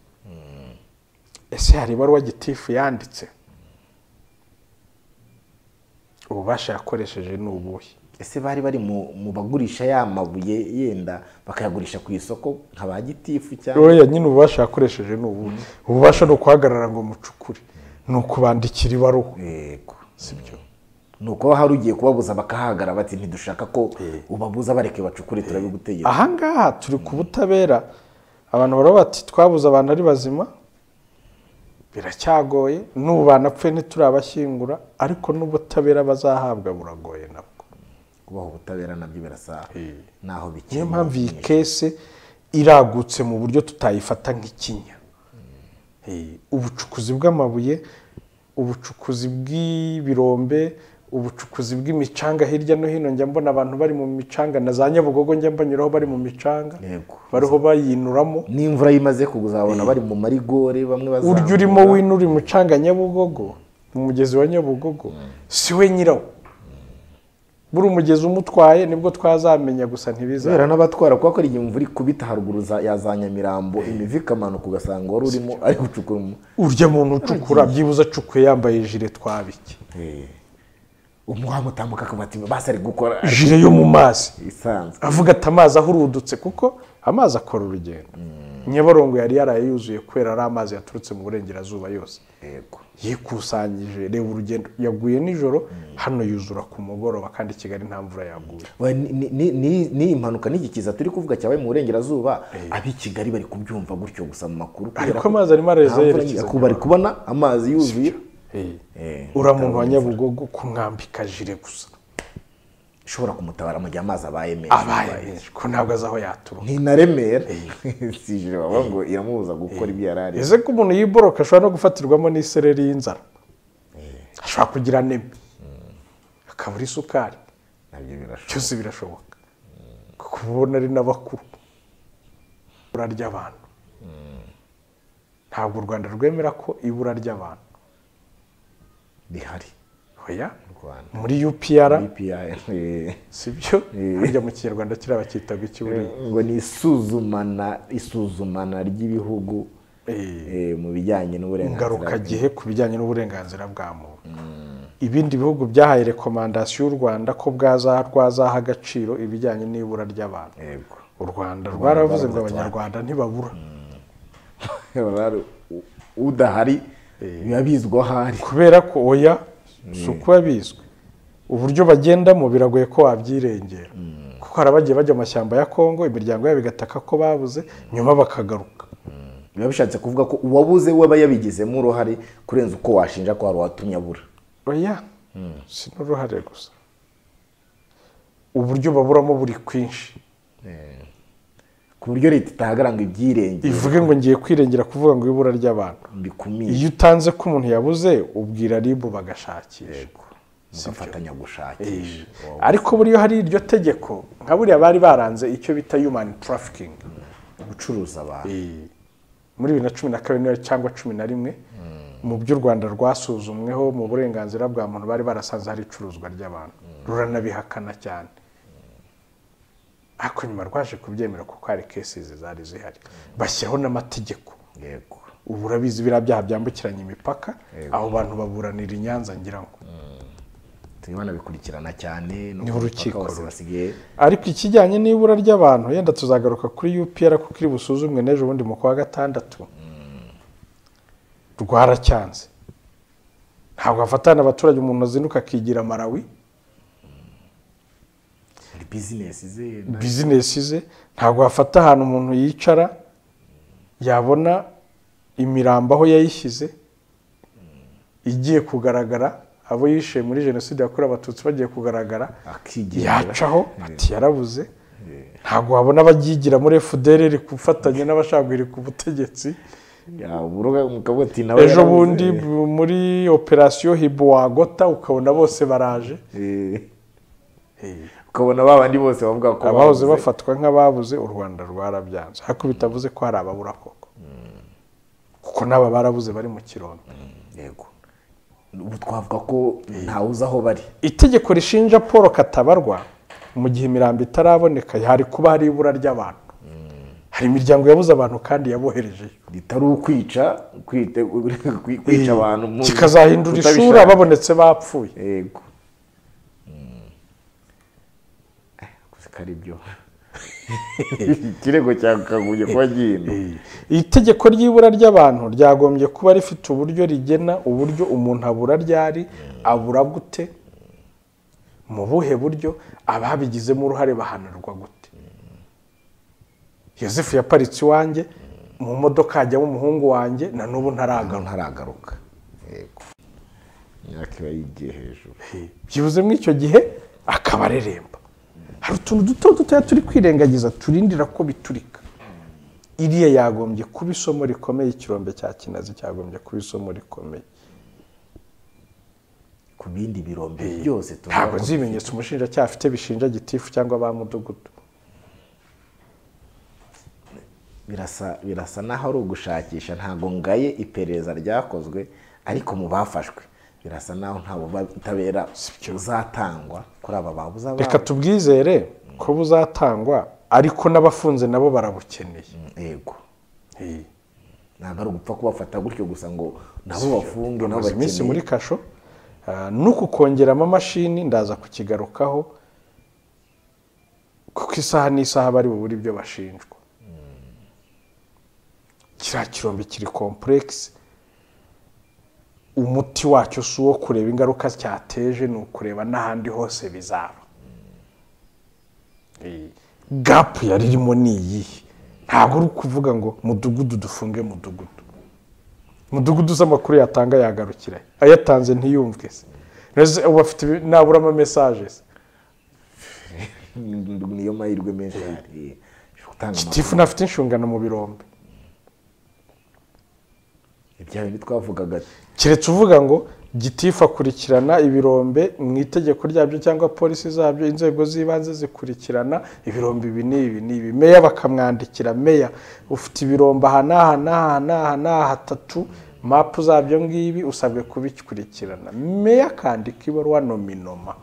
ese hari ibaruwa gitifu yanditse ububasha yakoresheje ni ubuhe ese bari bari mu mu bagurisha ya mabuye yenda bakayagurisha ku isoko nka ba gitifu cyangwa oya nyine ububasha yakoresheje ni ubu ububasha ni ukuhagarara ngo mucukure ni ukubandikira ibaruhu yego si byo ni uko hari ugiye kubabuza bakahagara bati ntidushaka ko ubabuza bareke bacukure turabigutegeka ahangaha turi ku butabera abantu baravuga bati twabuze abantu ari bazima biracyagoye n'ubu banapfuye ntiturabashyingura ariko n'ubutabera bazahabwa buragoye nabwo kubaho ubutabera nabyo birasa naho bikiri niyo mpamvu iyi kese iragutse mu buryo tutayifata nk'ikinya Eh, ubucukuzi bw'amabuye ubucukuzi bw'ibirombe ubucukuzi bw'imicanga hirya no hino njya mbona abantu bari mu micanga na za nyabugogo njya mbanyuraho bari mu micanga Yego. bariho bayinuramo n'imvura yimaze kuzabona bari mu marigore bamwe bazamura urya urimo winura umucanga nyabugogo mu mugezi wa nyabugogo si we nyirawo buri umugezi umutwaye nibwo twazamenya gusa ntibizaba kubera n'abatwara kuko hari igihe imvura ikubita haruguru za- ya za nyamirambo imivu ikamanuka ugasanga wari urimo ari gucukura umu- urya muntu ucukura byibuze acukuye yambaye ijire twabike umuhanda utambuka akaba ati basi ari gukora ijire yo mu mazi isanzwe avuga ati amazi ahurudutse kuko amazi akora urugendo nyabarongo yari yaraye yuzuye kubera ari amazi yaturutse mu burengerazuba yose yego yikusanyije reba urugendo yaguye nijoro hano yuzura ku mugoroba kandi i kigali nta mvura yaguye We, ni- ni- ni- ni- ni iyi mpanuka n'igikiza turi kuvuga cyabaye mu burengerazuba ab'i kigali bari kubyumva gutyo gusa mu makuru kubera ariko ko amazi arimo nta araza mvura yerekeza nyinshi- bari kubona amazi yuzuye Eh, uriya muntu wa nyabugogo kumwambika jire gusa ishobora kumutabara mu gihe amazi abaye abaye menshi menshi ko ntabwo azi aho yaturuka ni na remera si ijire bavuga ngo iramubuza gukora ibyo yari ari ese ko umuntu yiboroka ashobora no gufatirwamo n'isereri y'inzara ashobora kugira neme akabura isukari nabyo birashoboka byose birashoboka kuko uba ubona ari n'abakuru ibura ry'abantu ntabwo u rwanda rwemera ko ibura ry'abantu bihari oya mu rwanda muri upr BPR, eh, si byo harya mu kinyarwanda kiriya bacyitaga ikiburiro ngo ni isuzumana isuzumana ry'ibihugu eh, mu bijyanye n'uburenganzira ingarukagihe ku bijyanye n'uburenganzira bwa muntu ibindi bihugu byahaye rekomandasiyo y'u rwanda ko bwazaha rwazaha agaciro ibijyanye n'ibura ry'abantu Yego. u rwanda rwaravuze ngo abanyarwanda ntibabura Barari- u- udahari biba bizwi aho ari kubera ko oya si ukuba bizwi uburyo bagendamo biragoye ko wabyirengera kuko hari abagiye bajya mu mashyamba ya kongo imiryango yabo igataka ko babuze nyuma bakagaruka biba bishatse kuvuga ko uwabuze we aba yabigizemo uruhare kurenza uko washinja ko hari uwatumye abura oya si n'uruhare gusa uburyo baburamo buri kwinshi ku buryo leta itahagarara ngo ibyirenge ivuge ngo ngiye kwirengera kuvuga ngo ibura ry'abantu bikumire iyo utanze ko umuntu yabuze ubwira ribu bagashakisha mugafatanya gushakisha Wow. ariko buriya hari iryo tegeko nka buriya bari baranze icyo bita human trafficking gucuruza abantu Eh, muri bibiri na cumi na kabiri niyo cyangwa cumi na rimwe mu by'u rwanda rwasuzumweho mu burenganzira bwa muntu bari barasanze hari icuruzwa ry'abantu ruranabihakana cyane ariko nyuma rwaje kubyemera kuko hari kesizi zari zihari bashyiraho n'amategeko yego ubu urabizi biriya byaha byambukiranya imipaka aho bantu baburanira i nyanza ngira ngo turimo banabikurikirana cyane no Niho ku urukiko mupaka hose ruri. basigaye ariko ikijyanye n'ibura ry'abantu yenda tuzagaruka kuri upr kuko iri busuzumwe n'ejo bundi mu kwa gatandatu rwaracyanze ntabwo hafatana abaturage umuntu azinduka akigira marawi hari bizinesi ze bizinesi ze ntabwo hafata ahantu umuntu yicara yabona imirambo aho yayishyize igiye kugaragara abo yishe muri jenoside yakorewe abatutsi bagiye kugaragara akigendera yacaho ati yarabuze ntabwo wabona ababyigira muri fdr iri gufatanya n'abashaka iri ku butegetsi yaburuga umugabo ati nawe ejo yarabuze." bundi bu- muri operasiyo hibo wagota ukabona bose baraje Eh. ukabona ba bandi bose bavuga ko abahoze babuze. bafatwa nk'ababuze u rwanda rwarabyanze ariko bitavuze ko hari ababura koko kuko n'aba barabuze bari mu kirondo yego ubu twavuga ko ntawe uzi aho bari itegeko rishinja paul katabarwa mu gihe imirambo itaraboneka hari kuba hari ibura ry'abantu hari imiryango yabuze abantu kandi yaboherejeyo ritari ukwica kwite- kwi- kwica abantu mu- kikazahindura ishuri utabishaka. ababonetse bapfuye yego Eh, gusa ko ari byo ikirego cyakagombye kuba gihindura iri tegeko ry'ibura ry'abantu ryagombye kuba rifite uburyo rigena uburyo umuntu abura ryari abura gute mu buhe buryo ababigizemo uruhare bahanirwa gute yosefu yaparitse iwanjye mu modoka hajyamo umuhungu wanjye na n'ubu ntaragaruka ntaragaruka yego imyaka iba yigiye hejuru byibuze muri icyo gihe akaba areremba hari utuntu duto dutoya turi kwirengagiza turindira ko biturika iriya yagombye kuba isomo rikomeye ikirombe cya kinazi cyagombye kuba isomo rikomeye ku bindi birombe byose tuvuga ntabwo ko nzi ibimenyetso umushinjacyaha afite bishinja gitifu cyangwa ba mudugudu birasa birasa naho ari ugushakisha ntabwo ngaye iperereza ryakozwe ariko mu bafashwe birasa naho nta butabera buzatangwa kuri aba babuza reka tubwizere ko buzatangwa ariko n'abafunze nabo barabukeneye yego Eh, ntabwo ari ugupfa kubafata gutyo gusa ngo nabo bafunge nabo bamaze iminsi muri bakeneye kasho ah, n'uku kongeramo amashini ndaza kukigarukaho kuko isaha n'isaha bari bubure ibyo bashinjwa kiriya kirombe kiri kompuregisi umuti wacyo si uwo kureba ingaruka cyateje ni ukureba n'ahandi hose bizaba Eh, gapu yari irimo ni iyihe ntabwo uri kuvuga ngo mudugudu dufunge mudugudu mudugudu z'amakuru yatanga yagarukira he? ayatanze ntiyumvwe se Mbese ubu afite ibi- nabura amamesaje se niyo mahirwe menshi ahari gutanga gitifu amakuru ntafite inshingano mu birombe ibya bindi twavugaga keretse uvuga ngo gitifu akurikirana ibirombe mu itegeko ryabyo cyangwa polisi zabyo inzego z'ibanze zikurikirana ibirombe ibi n'ibi n'ibi meya bakamwandikira meya ufite ibirombe aha n'aha n'aha n'aha n'aha hatatu mapu zabyo ngibi usabwe kubikurikirana meya akandika ibaruwa nominoma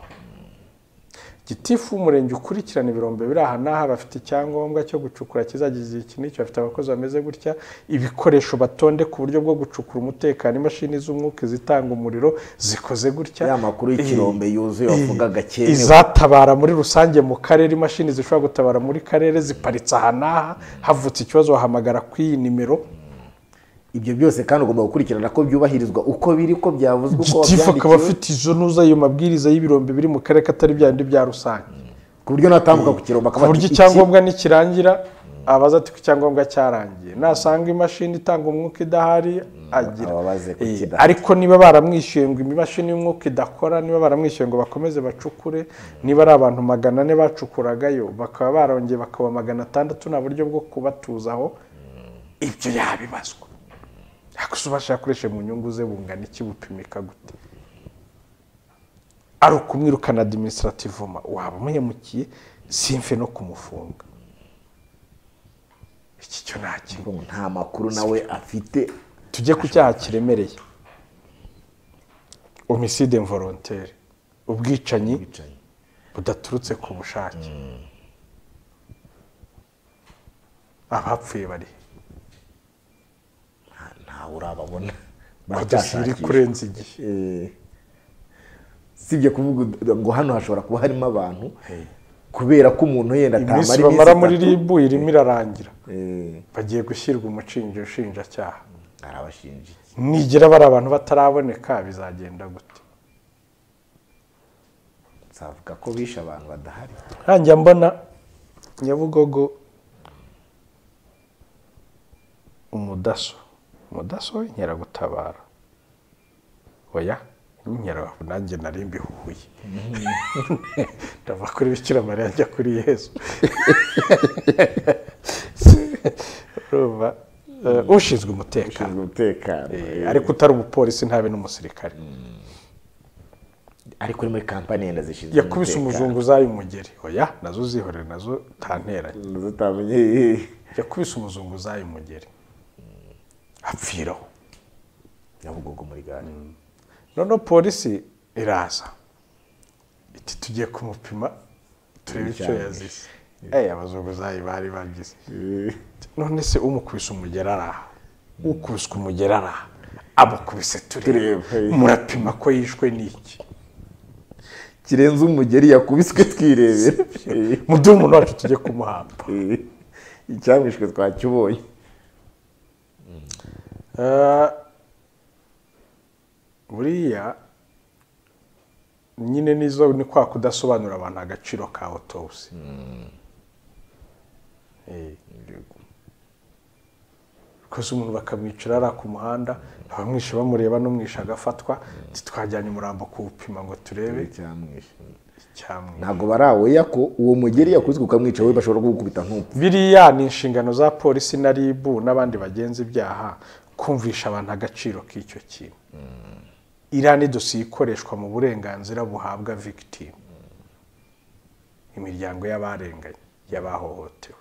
gitifu w'umurenge ukurikirana ibirombe biri aha n'aha bafite icyangombwa cyo gucukura kizagize iki n'icyo bafite abakozi bameze gutya ibikoresho batonde ku buryo bwo gucukura umutekano imashini z'umwuka izitanga umuriro zikoze gutya ya makuru y'ikirombe yuzuye wavugaga Eh, kenewe izatabara muri rusange mu karere imashini zishobora gutabara muri karere ziparitse aha n'aha havutse ikibazo wahamagara ku iyi nimero ibyo byose kandi ugomba gukurikirana ko byubahirizwa uko biri ko byavuzwe uko gitifu akaba wabyandikiwe afite izo ntuza ayo mabwiriza y'ibirombe biri mu karere katari bya bindi bya rusange ku buryo natambuka ku kirombe ku akaba buryo ati, icyangombwa nikirangira abaza ati ko icyangombwa cyarangiye nasanga imashini itanga umwuka idahari agira ababaze ko Eh, kidahari. ariko niba baramwishyuye ngo imashini y'umwuka idakora niba baramwishyuye ngo bakomeze bacukure niba ari abantu magana ane bacukuragayo bakaba barongeye bakaba magana atandatu nta buryo bwo kubatuzaho ibyo yabibazwa ariko se ubasha yakoresheje mu nyungu ze bungana iki bupimika gute ari ukumwirukana adiminisitirativoma waba umuhemukiye simfe no kumufunga iki cyo ntakiri nta makuru nawe afite tujye ku cyaha kiremereye omiside mvorontere ubwicanyi ubwicanyi. budaturutse ku bushake abapfuye bari nta- ntawe urababona badasiri Baracyashakisha. kurenza igihe Eh, sibye kuvuga ud- ngo hano hashobora kuba harimo abantu kubera ko umuntu yenda iminsi atamara bamara iminsi muri itatu, ribu irimo irarangira eh, bagiye gushyirwa umushinja ushinjacyaha arabashinja iki? nigira bari abantu bataraboneka bizagenda gute nzavuga ko bishe abantu badahari nkanjya mbona nyabugogo umudaso umudaso w'inkeragutabara oya inkera nanjye nari mbihuye ndava kuri bikira mariya njya kuri yezu urumva eh, ushinzwe umutekano ushinzwe umutekano Eh, ariko utari umupolisi ntabe n'umusirikare ariko ni muri kampani yenda zishinzwe yakubise umutekano. umuzunguzayi umugeri oya nazo uzihorere nazo ntanteranye Nazo utamenye yakubise umuzunguzayi umugeri apfiraho nyabugogo muri gare noneho polisi iraza iti tugiye kumupima turebe icyo Ibijyanye. yazize Eh, abazunguzayi bari bagize none se umukubise umugeri araha ukubiswe umugeri araha amukubise tureba Tureba. murapima ko yishwe n'iki kirenze umugeri yakubiswe twirebera Eh, mudumu wacu tujye kumuhamba eh, icyamwishwe twakibonye Eh, buriya nyine nizo ni kwa kudasobanurira abantu agaciro ka otobuse koze umuntu bakamwicira ari ku muhanda abamwishe bamureba n'umwishe agafatwa ati twajyanye umurambo kuwupima ngo turebe icyamwishe icyamwishe ntabwo baraweya ko uwo mugeri yakubiswe ukamwica we bashobora kugukubita nk'upfu biriya ni inshingano za polisi na ribu n'abandi bagenza ibyaha kumvisha abantu agaciro k'icyo kintu iriya ni dosiye ikoreshwa mu burenganzira buhabwa victime imiryango y'abarenganye y'abahohotewe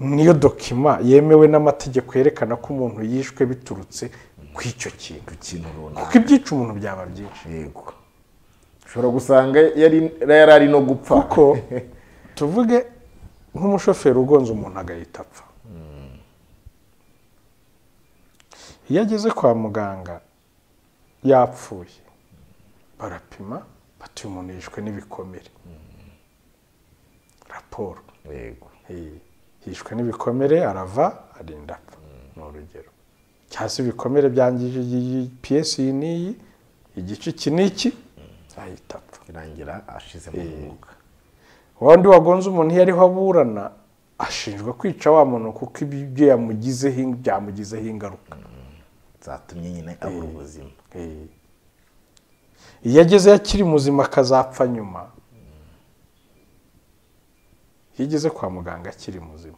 niyo dokima yemewe n'amategeko yerekana ko umuntu yishwe biturutse ku icyo kintu ikintu runaka kuko ibyica umuntu byaba byinshi yego ushobora gusanga yari yari ari no gupfa kuko tuvuge nk'umushoferi ugonze umuntu agahita apfa iyo ageze kwa muganga yapfuye barapima bati uyu muntu yishwe n'ibikomere raporo yego Eh, yishwe n'ibikomere arava arinda apfa ni urugero cyangwa se ibikomere byangije iyi piyesi iyi n'iyi igice iki n'iki ahita apfa irangira ashizemo umwuka wandi wagonze umuntu iyo ariho aburana ashinjwa kwica wa muntu kuko ibyo yamugizeho in- byamugizeho ingaruka zatumye nyine abura ubuzima Eh. iyo ageze akiri muzima akazapfa nyuma iyo ageze kwa muganga akiri muzima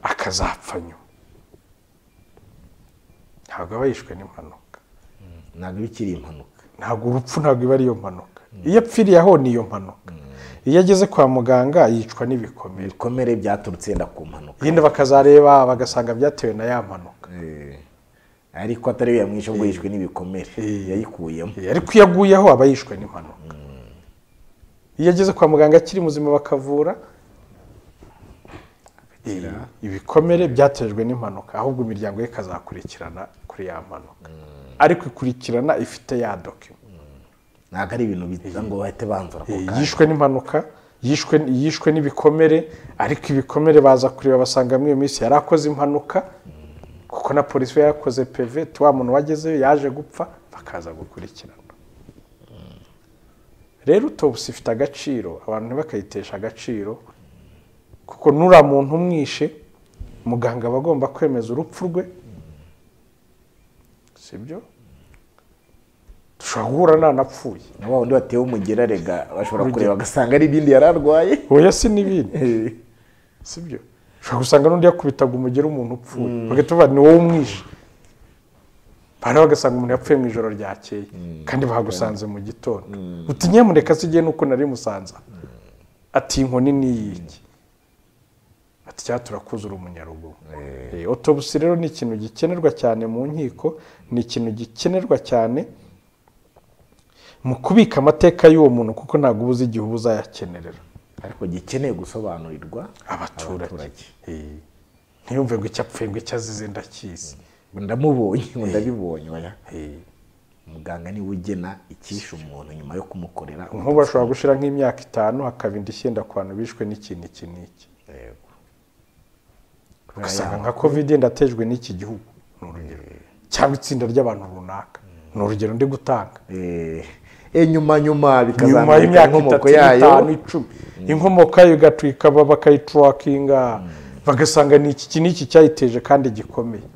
akazapfa nyuma ntabwo aba yishwe n'impanuka ntabwo iba ikiri impanuka ntabwo urupfu ntabwo iba ariyo mpanuka iyo apfiriye aho ni iyo mpanuka iyo ageze kwa muganga yicwa n'ibikomere ibikomere byaturutse yenda ku mpanuka yenda bakazareba bagasanga byatewe na ya mpanuka Eh, ariko atari yo yamwishe ubwo yishwe n'ibikomere yayikuyemo Eh, ariko iyo aguyeho aba yishwe n'impanuka iyo ageze kwa muganga akiri muzima bakavura eh, ibikomere byatejwe n'impanuka ahubwo imiryango ye ikazakurikirana kuri ya mpanuka ariko ikurikirana ifite ya dokima ntabwo ari ibintu bita ngo bahite banzura ako Eh, kanya yishwe n'impanuka yishwe yishwe n'ibikomere ariko ibikomere baza kureba basanga muri iyo minsi yari akoze impanuka kuko na polisi we yakoze peve wa muntu wagezeyo yaje gupfa bakaza gukurikirana rero utobusi ifite agaciro abantu ntibakayitesha agaciro kuko nura muntu umwishe muganga aba agomba kwemeza urupfu rwe sibyo dushobora guhura nta napfuye na wa wundi watewe umugera rega bashobora kureba bagasanga ari ibindi yari arwaye oya si n'ibindi Eh, sibyo ushobora gusanga n'undi yakubitaga umugeri umuntu upfuye bagahita bavuga ni wowe umwishe hari aho ugasanga umuntu yapfuye mu ijoro ryakeye kandi bahagusanze mu gitondo uti nyamuneka sijye nuko nari musanza ati inkoni ni iki ati cyangwa turakuze uri umunyaruguru Eh, autopsy rero ni ikintu gikenerwa cyane mu nkiko ni ikintu gikenerwa cyane mu kubika amateka y'uwo muntu kuko ntabwo uba uzi igihe uba uzayakenerera ariko gikeneye gusobanurirwa abaturage Eh, ntiyumve ngo icyo apfuye ngo icyo azize ndakizi ngo ndamubonye ngo ndabibonye oya muganga niwe ugena icyishe umuntu nyuma yo kumukorera nk'ubu bashobora gushyira nk'imyaka itanu hakaba indi icyenda ku bantu bishwe n'ikintu iki n'iki Yego. ugasanga nka covid ndatejwe n'iki gihugu ni urugero cyangwa itsinda ry'abantu runaka ni urugero ndi gutanga Eh, eh, nyuma nyuma nyuma bikazamurika y'imyaka itatu inkomoko itanu yayo icumi inkomoko yayo igatwika ba- bakayiturakinga bagasanga ni iki iki n'iki cyayiteje kandi gikomeye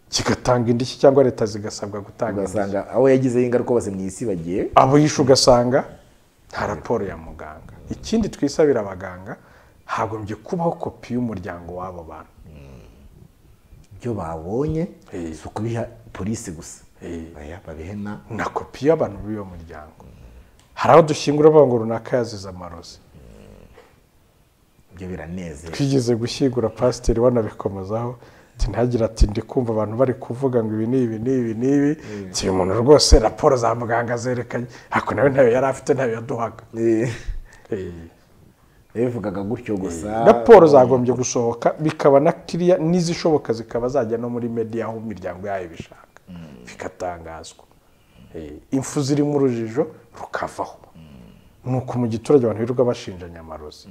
kigatanga indishyi cyangwa leta zigasabwa gutanga indishyi ugasanga abo yagizeho ingaruka bose mu isi bagiye abo yishe ugasanga nta raporo ya muganga ikindi twisabira abaganga hagombye kubaho kopi y'umuryango w'abo bantu ibyo babonye Eh. si ukubiha polisi gusa Eh. Oya, babihena na kopi y'abantu b'uwo muryango hari aho dushyingura bavuga ngo runaka yazize amarozi ibyo biranezera twigeze gushyingura pasiteri wanabikomozaho ati ntagire ati ndi kumva abantu bari kuvuga ngo ibi ni ibi ni ibi ni ibi Ati, uyu muntu rwose raporo za muganga zerekanye ariko nawe ntayo yari afite ntayo yaduhaga Eh, Eh. yabivugaga gutyo gusa raporo zagombye gusohoka bikaba na kiriya n'izishoboka zikaba zajya no muri media aho imiryango yayo ibishaka bigatangazwa Eh, impfu zirimo urujijo rukavaho ni uko mu giturage abantu birirwa bashinja nyamarozi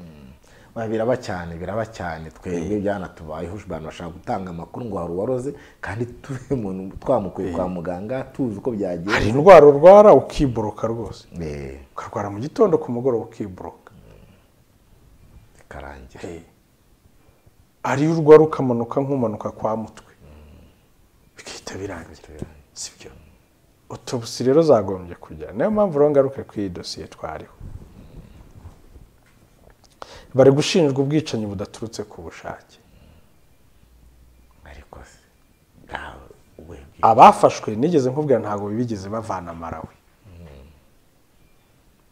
Oya, biraba cyane biraba cyane twebwe byanatubayeho abantu bashaka gutanga amakuru ngo hari uwaroze kandi tuve umuntu twamukuye kwa muganga tuzi uko hari byagiye indwara urwara ukiboroka rwose Eh, ukarwara mu gitondo ku mugoroba ukiboroka bikarangira ariyo urwara ukamanuka nk'umanuka kwa mutwe bigahita birangira sibyo autopsy rero zagombye kujya niyo mpamvu rero ngaruke ku iyi dosiye twariho bari gushinjwa ubwicanyi budaturutse ku bushake ariko se ntawe webwe abafashwe nigeze nkubwira ntabwo bigeze bavana marawe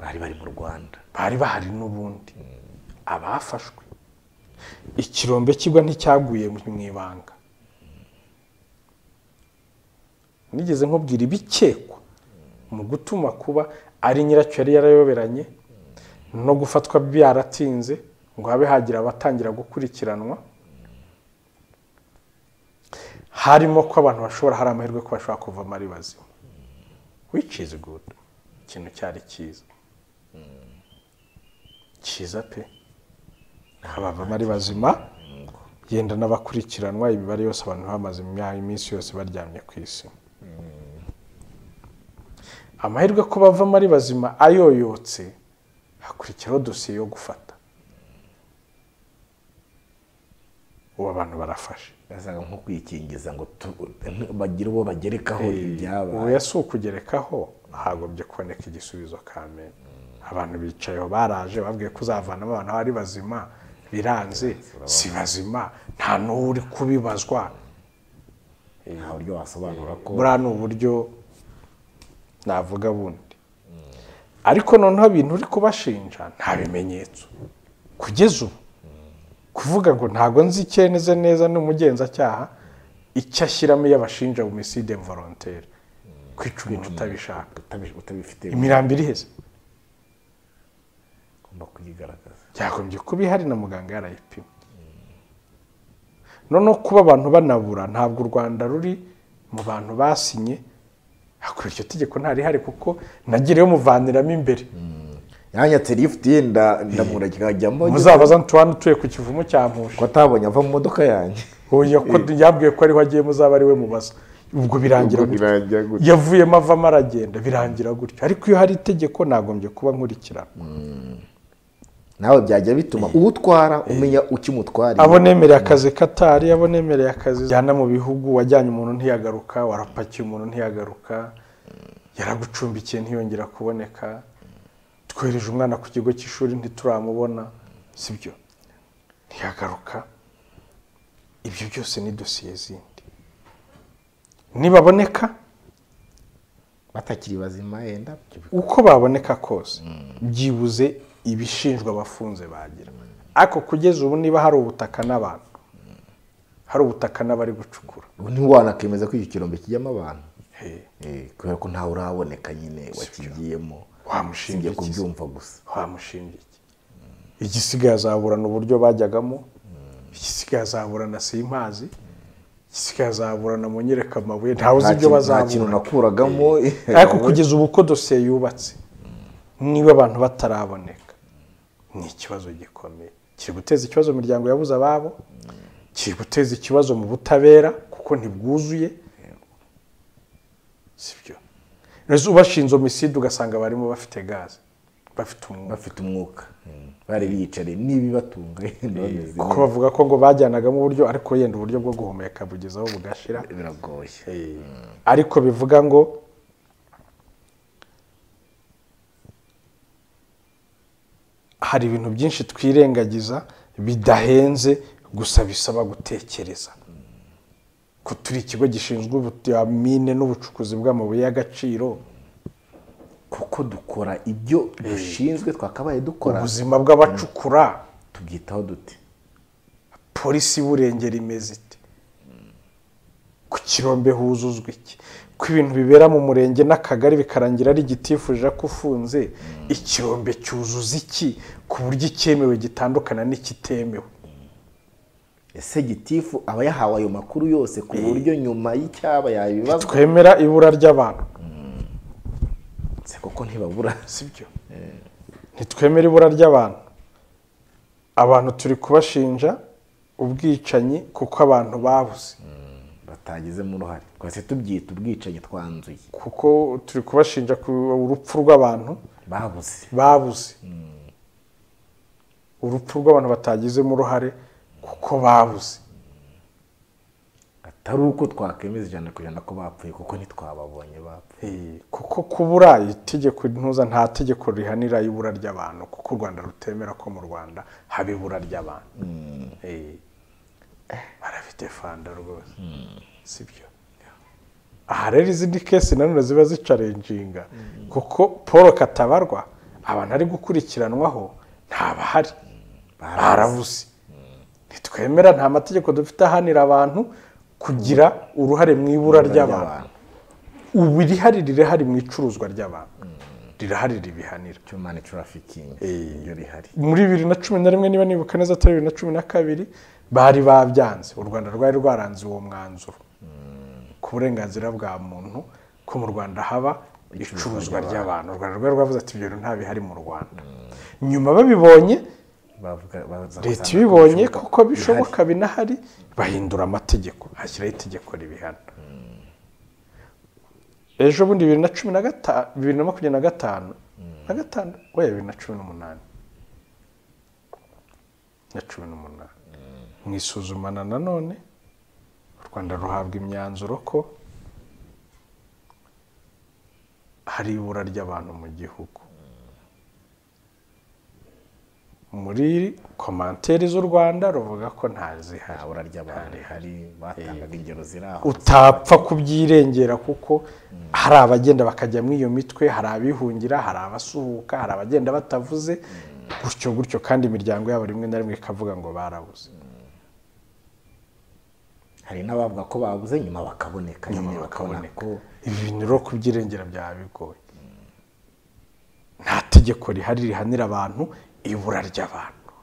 bari bari mu rwanda bari bahari n'ubundi abafashwe ikirombe kigwa nticyaguye mu ibanga nigeze nkubwira ibikekwa mu gutuma kuba ari nyiracyo yari yarayoberanye no gufatwa byaratinze ngo habe hagira abatangira gukurikiranwa harimo ko abantu bashobora hari amahirwe ko bashobora kuvamo ari bazima which is good ikintu cyari cyiza cyiza pe abavamo ari bazima yenda n'abakurikiranwa imibare yose abantu bamaze imya- iminsi yose baryamye ku isi amahirwe ko bavamo ari bazima ayoyotse hakurikiraho dosiye yo gufata ubu abantu barafashe basaga nko kwikingiza ngo tu- bagire uwo bagerekaho ubu ibyabaye ya si ukugerekaho hagombye kuboneka igisubizo kamere abantu bicayeho baraje babwiye ko uzavanamo abantu bari bazima biranze si bazima nta n'uwo uri kubibazwa nta buryo wasobanura ko buriya ni uburyo navuga bundi ariko noneho ibintu uri kubashinja nta bimenyetso kugeza ubu kuvuga ngo ntabwo nzi icyemeze neza n'umugenzacyaha icyo ashyiramo iyo abashinja umuside mvorontere kwica umuntu utabishaka utabi- utabifite imirambo iriheze ugomba kuyigaragaza byagombye kuba ihari na muganga yarayipima noneho kuba abantu banabura ntabwo u rwanda ruri mu bantu basinye hakora iryo tegeko ntarihari kuko nagiriye muvaniramo imbere yanyatse lifuti ye nda- ndamura kikajyamo muzabaza ntuwa utuye ku kivumu cya mpusha ko atabonye ava mu modoka yanjye Oya, ko yabwiye ko ariho agiye muzaba ari we mubaza ubwo birangira Ubwo birangira gutyo gutyo. yavuyemo avamo aragenda birangira gutyo ariko iyo hari itegeko nagombye kuba nkurikirana nawe byajya bituma uwutwara umenya ukimutwariye abo nemereye akazi katari abo nemereye akazi jyana mu bihugu wajyanye umuntu ntiyagaruka warapakiye umuntu ntiyagaruka yaragucumbikiye ntiyongera kuboneka twohereje umwana ku kigo cy'ishuri ntituramubona sibyo ntiyagaruka ibyo byose ni dosiye zindi nibaboneka batakiri bazima yenda uko baboneka kose byibuze ibishinjwa abafunze bagira ariko kugeza ubu niba hari ubutaka n'abantu hari ubutaka n'abari gucukura ubu ntiwanakemeza wanakemeza ko icyo kirombe kijyamo abantu Hey, Eh, kubera ko ntawe uraboneka nyine wakigiyemo usibye Wamushinja iki se? kubyumva gusa wamushinja iki igisigaye azaburana uburyo bajyagamo igisigaye azaburana simpazi igisigaye azaburana mu nyereka amabuye ntawe uzi Nta ibyo kintu- nta kintu bazabura nakuragamo ariko kugeza ubu ko dosiye yubatse niba abantu bataraboneka ni ikibazo gikomeye kiri guteza ikibazo mu miryango yabuze ababo kiri guteza ikibazo mu butabera kuko ntibwuzuye sibyo rezo ubashinze omiside ugasanga barimo bafite gaze bafite umwuka bafite umwuka Mm. bari biyicariye n'ibibatunga yenda bameze kuko bavuga ko ngo bajyanagamo uburyo ariko yenda uburyo bwo guhumeka bugeze aho bugashira neza. biragoye ariko bivuga ngo hari ibintu byinshi twirengagiza bidahenze gusa bisaba gutekereza ko turi ikigo gishinzwe ubutamine n'ubucukuzi bw'amabuye y'agaciro kuko dukora ibyo dushinzwe twakabaye dukora ubuzima bw'abacukura tubyitaho dute polisi y'uburengero imeze ite ku kirombe huzuzwa iki ko ibintu bibera mu murenge n'akagari bikarangira ari igitifuje ko ufunze ikirombe cyuzuza iki ku buryo icyemewe gitandukana n'ikitemewe ese gitifu aba yahawe ayo makuru yose ku buryo nyuma y'icyaba yabibazwa twemera ibura ry'abantu Se kuko ntibabura sibyo ntitwemera ibura ry'abantu abantu turi kubashinja ubwicanyi kuko abantu babuze batagizemo uruhare twese tubyita ubwicanyi twanzuye kuko turi kubashinja ku urupfu rw'abantu babuze babuze urupfu rw'abantu batagizemo uruhare kuko babuze atari uko twakemeza ijana ku ijana ko bapfuye kuko ntitwababonye bapfuye Eh, kuko kubura itegeko ntuza nta tegeko rihanira ibura ry'abantu kuko u rwanda rutemera ko mu rwanda haba ibura ry'abantu Eh, barafite fanda rwose sibyo aha rero izindi kesi nanone ziba zicarenjinga kuko paul katabarwa abantu ari gukurikiranwaho ntabahari barabuze ntitwemera nta mategeko dufite ahanira abantu kugira uruhare mu ibura ry'abantu ubu irihari rirahari mu icuruzwa ry'abantu rirahari ribihanira human trafficking iyo rihari muri bibiri na cumi na rimwe niba nibuka neza atari bibiri na cumi na kabiri bari babyanze u rwanda rwari rwaranze uwo mwanzuro ku burenganzira bwa muntu ko mu rwanda haba icuruzwa ry'abantu u rwanda rwari rwavuze ati ibyo bintu nta bihari mu rwanda nyuma babibonye Bavuga- baza leta gusanga ibibonye ko kuko bishoboka binahari bahindura amategeko hashyiraho itegeko ribihana ejo bundi bibiri na cumi na gatanu bibiri na makumyabiri na gatanu na gatanu oya bibiri na cumi n'umunani na cumi n'umunani mu isuzumana nanone u rwanda ruhabwa imyanzuro ko hari ibura ry'abantu mu gihugu muri komantere z'u rwanda ruvuga ko nta ntazihari bura ry'abantu rihari batangaga ingero ziri aho utapfa kubyirengera kuko hari abagenda bakajya muri iyo mitwe hari abihungira hari abasuhuka hari abagenda batavuze gutyo gutyo kandi imiryango yabo rimwe na rimwe ikavuga ngo barabuze hari n'abavuga ko babuze nyuma bakaboneka nyine bakabona bakaboneka. ko ibi bintu rero kubyirengera byaba bigoye nta tegeko rihari rihanira abantu ibura ry'abantu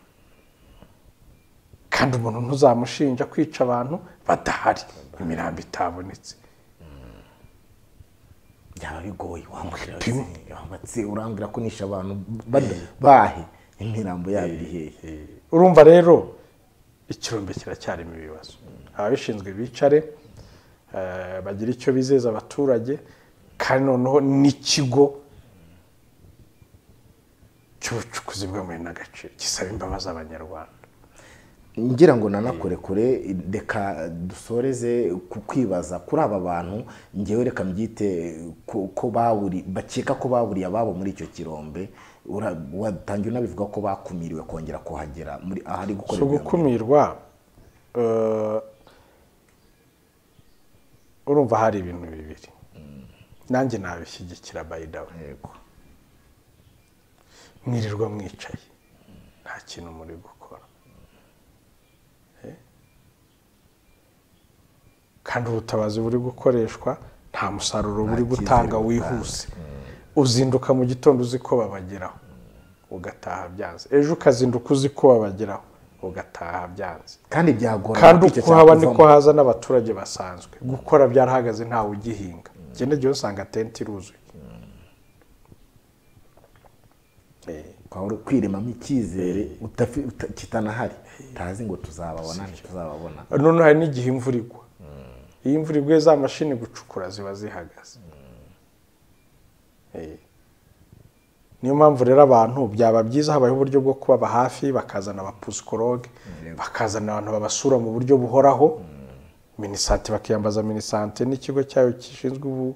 kandi umuntu ntuzamushinja kwica abantu badahari imirambo itabonetse byaba bigoye wambwira ati, wabatse urambwira ko nishe abantu bada- bahe imirambo yabo iri hehe urumva rero ikirombe kiracyarimo ibibazo ababishinzwe bicare eh, bagire icyo bizeza abaturage kandi noneho n'ikigo cy'ubucukuzi bw'amabuye n'agaciro gisaba imbabazi abanyarwanda ngira ngo nanakore kure reka dusoreze ku kwibaza kuri aba bantu ngewe reka mbyite ko ko baburi bakeka ko baburiye ababo muri icyo kirombe Ura- watangiye unabivuga ko bakumiriwe kongera kuhagera muri ahari so gukorerwa iyo gukumirwa eh, urumva hari ibintu bibiri nanjye nabishyigikira bayidawe yego mwirirwa mwicaye nta kintu muri gukora Eh? kandi ubutabazi buri gukoreshwa nta musaruro buri cyizere gutanga butanga. wihuse uzinduka mu gitondo uzi ko babageraho ugataha byanze ejo ukazinduka uzi ko babageraho ugataha byanze kandi byagora kandi ariko icyo uko haba niko cyakuvamo. haza n'abaturage basanzwe gukora byarahagaze ntawe ugihinga igenda igihe usanga tente iruzuye Eh, ukaba uri kwirimamo icyizere utafi- uta- kitanahari utazi ngo tuzababona ntituzababona none hari n'igihe imvura igwa iyo imvura iguye za mashini gucukura ziba zihagaze Eh. niyo mpamvu rero abantu byaba byiza habayeho uburyo bwo kubaba hafi bakazana abapusikologe bakazana abantu babasura mu buryo buhoraho minisante bakiyambaza minisante n'ikigo cyayo gishinzwe ubu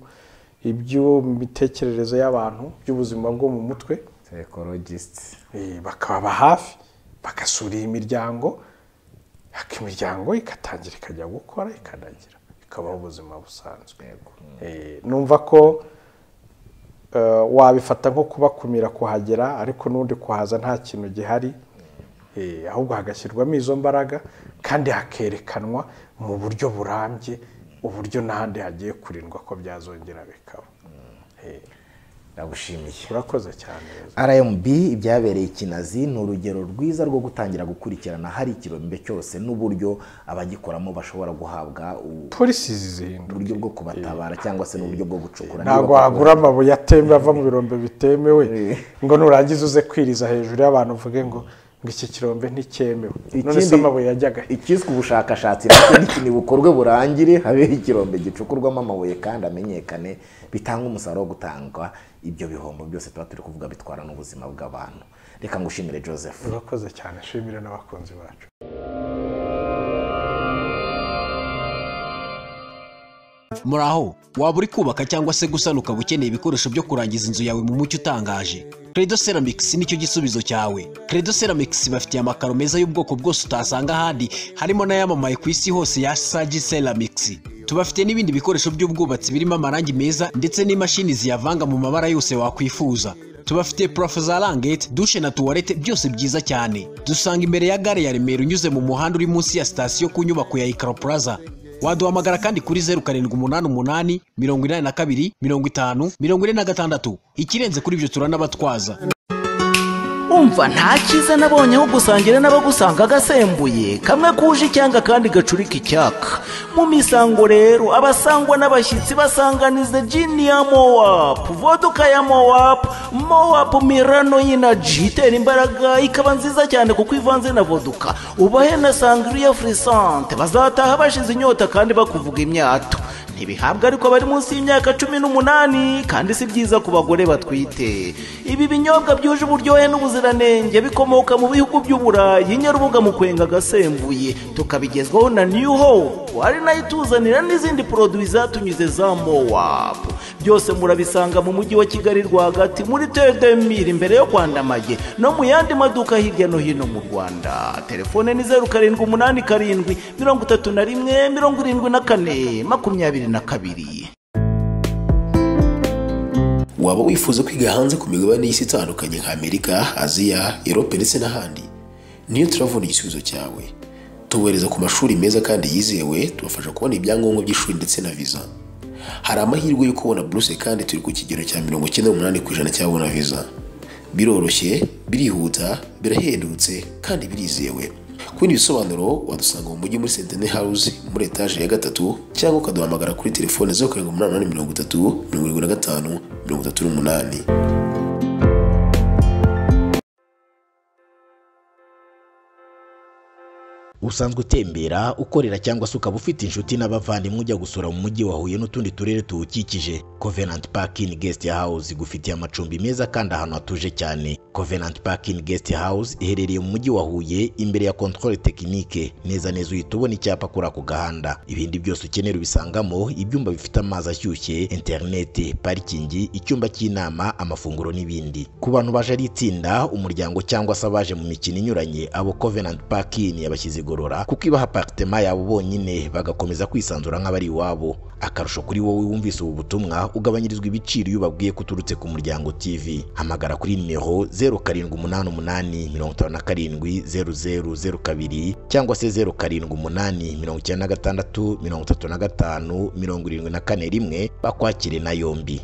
iby'imitekerereze y'abantu by'ubuzima bwo mu mutwe psychologist Eh, bakababa hafi bagasura iyi miryango ariko imiryango ikatangira ikajya gukora ikanagira ikabaho ubuzima busanzwe Eh, numva ko eh, wabifata nko kubakumira kuhagera ariko n'undi kuhaza nta kintu gihari Eh, ahubwo hagashyirwamo izo mbaraga kandi hakerekanwa mu buryo burambye uburyo n'ahandi hagiye kurindwa ko byazongera bikaba Eh, ndagushimiye urakoze cyane rmb ibyabereye ikinazi ni urugero rwiza rwo gutangira gukurikirana hari ikirombe cyose n'uburyo abagikoramo bashobora guhabwa u- polisi zihinduka uburyo bwo kubatabara cyangwa se n'uburyo bwo gucukura ntabwo Niba wagura amabuye atemba ava mu birombe bitemewe ngo nurangiza uze kwiriza hejuru y'abantu uvuge ngo ngo iki kirombe nticyemewe none se Ikindi- amabuye yajyaga he? ikiswe ubushakashatsi nacyo niki bukorwe burangire habeho ikirombe gicukurwamo amabuye kandi amenyekane bitanga umusaruro wo gutanga ibyo bihombo byose tuba turi kuvuga bitwara n'ubuzima bw'abantu reka ngushimire joseph urakoze cyane shimire n'abakunzi bacu muraho waba uri kubaka cyangwa se gusana ukaba ukeneye ibikoresho byo kurangiza inzu yawe mu mucyo utangaje credo ceramics nicyo gisubizo cyawe credo ceramics bafitiye amakaro meza y'ubwoko bwose utasanga ahandi harimo n'ayamamaye ku isi hose ya sagi ceramics tubafite n'ibindi bikoresho by'ubwubatsi birimo amarangi meza ndetse n'imashini ziyavanga mu mabara yose wakwifuza tubafite purafo za rangete dushe na tuwarete byose byiza cyane dusanga imbere ya gare ya remera unyuze mu muhanda uri munsi ya sitasiyo ku nyubako ya ikaro plaza waduhamagara kandi kuri zeru karindwi umunani umunani mirongo inani na kabiri mirongo itanu mirongo ine na gatandatu ikirenze kuri ibyo turanabatwaza umva nta cyiza nabonye aho gusangira n'abagusanga agasembuye kamwe kuje icyanga kandi gacurika icyaka mu misango rero abasangwa n'abashyitsi basanganiza jini ya mowapu voduka ya mowapu mowapu mirano y'inaji itera imbaraga ikaba nziza cyane kuko ivanze na voduka ubahe na sangiriya furisante bazataha bashize inyota kandi bakuvuga imyato ntibihabwa ariko abari munsi y'imyaka cumi n'umunani kandi si byiza ku bagore batwite ibi binyobwa byuje uburyohe n'ubuziranenge bikomoka mu bihugu by'uburayi nyarubuga mu kwenga agasembuye tukabigezwaho na new hope ari nayo ituzanira n'izindi poroduwi zatunyuze za mowap byose murabisanga mu mujyi wa kigali rwagati muri tedemiri imbere yo kwandamaye no mu yandi maduka hirya no hino mu rwanda telefone ni zeru karindwi umunani karindwi mirongo itatu na rimwe mirongo irindwi na kane makumyabiri na kabiri waba wifuza kwiga hanze ku migabane y'isi itandukanye nka amerika aziya erope ndetse n'ahandi niyo turavuna igisubizo cyawe tubohereza ku mashuri meza kandi yizewe tubafasha kubona ibyangombwa by'ishuri ndetse na viza hari amahirwe yo kubona buruse kandi turi ku kigero cya mirongo icyenda n'umunani ku ijana cy'ababona viza biroroshye birihuta birahendutse kandi birizewe ku bindi bisobanuro wadusanga mu mujyi muri sentene hawuze muri etaje ya gatatu cyangwa ukaduhamagara kuri telefone zeru karindwi umunani umunani mirongo itatu mirongo irindwi na gatanu mirongo itatu n'umunani usanzwe utembera ukorera cyangwa se ukaba ufite inshuti n'abavandimwe ujya gusura mu mujyi wa huye n'utundi turere tuwukikije covenant parking guest house igufitiye amacumbi meza kandi ahantu hatuje cyane covenant parking guest house iherereye mu mujyi wa huye imbere ya controle technique neza neza uhita ubona icyapa kuri ako gahanda ibindi byose ukenera ubisangamo ibyumba bifite amazi ashyushye interineti parikingi icyumba cy'inama amafunguro n'ibindi ku bantu baje ari itsinda umuryango cyangwa se abaje mu mikino inyuranye abo covenant parking yabashyize igorora kwigorora kuko ibaha aparitema yabo bonyine bagakomeza kwisanzura nk'abari iwabo akarusho kuri wowe wumvise ubu butumwa ugabanyirizwa ibiciro iyo ubabwiye ko uturutse ku muryango tv hamagara kuri nimero zeru karindwi umunani umunani mirongo itanu na karindwi zeru zeru zeru kabiri cyangwa se zeru karindwi umunani mirongo icyenda na gatandatu mirongo itatu na gatanu mirongo irindwi na kane rimwe bakwakire na yombi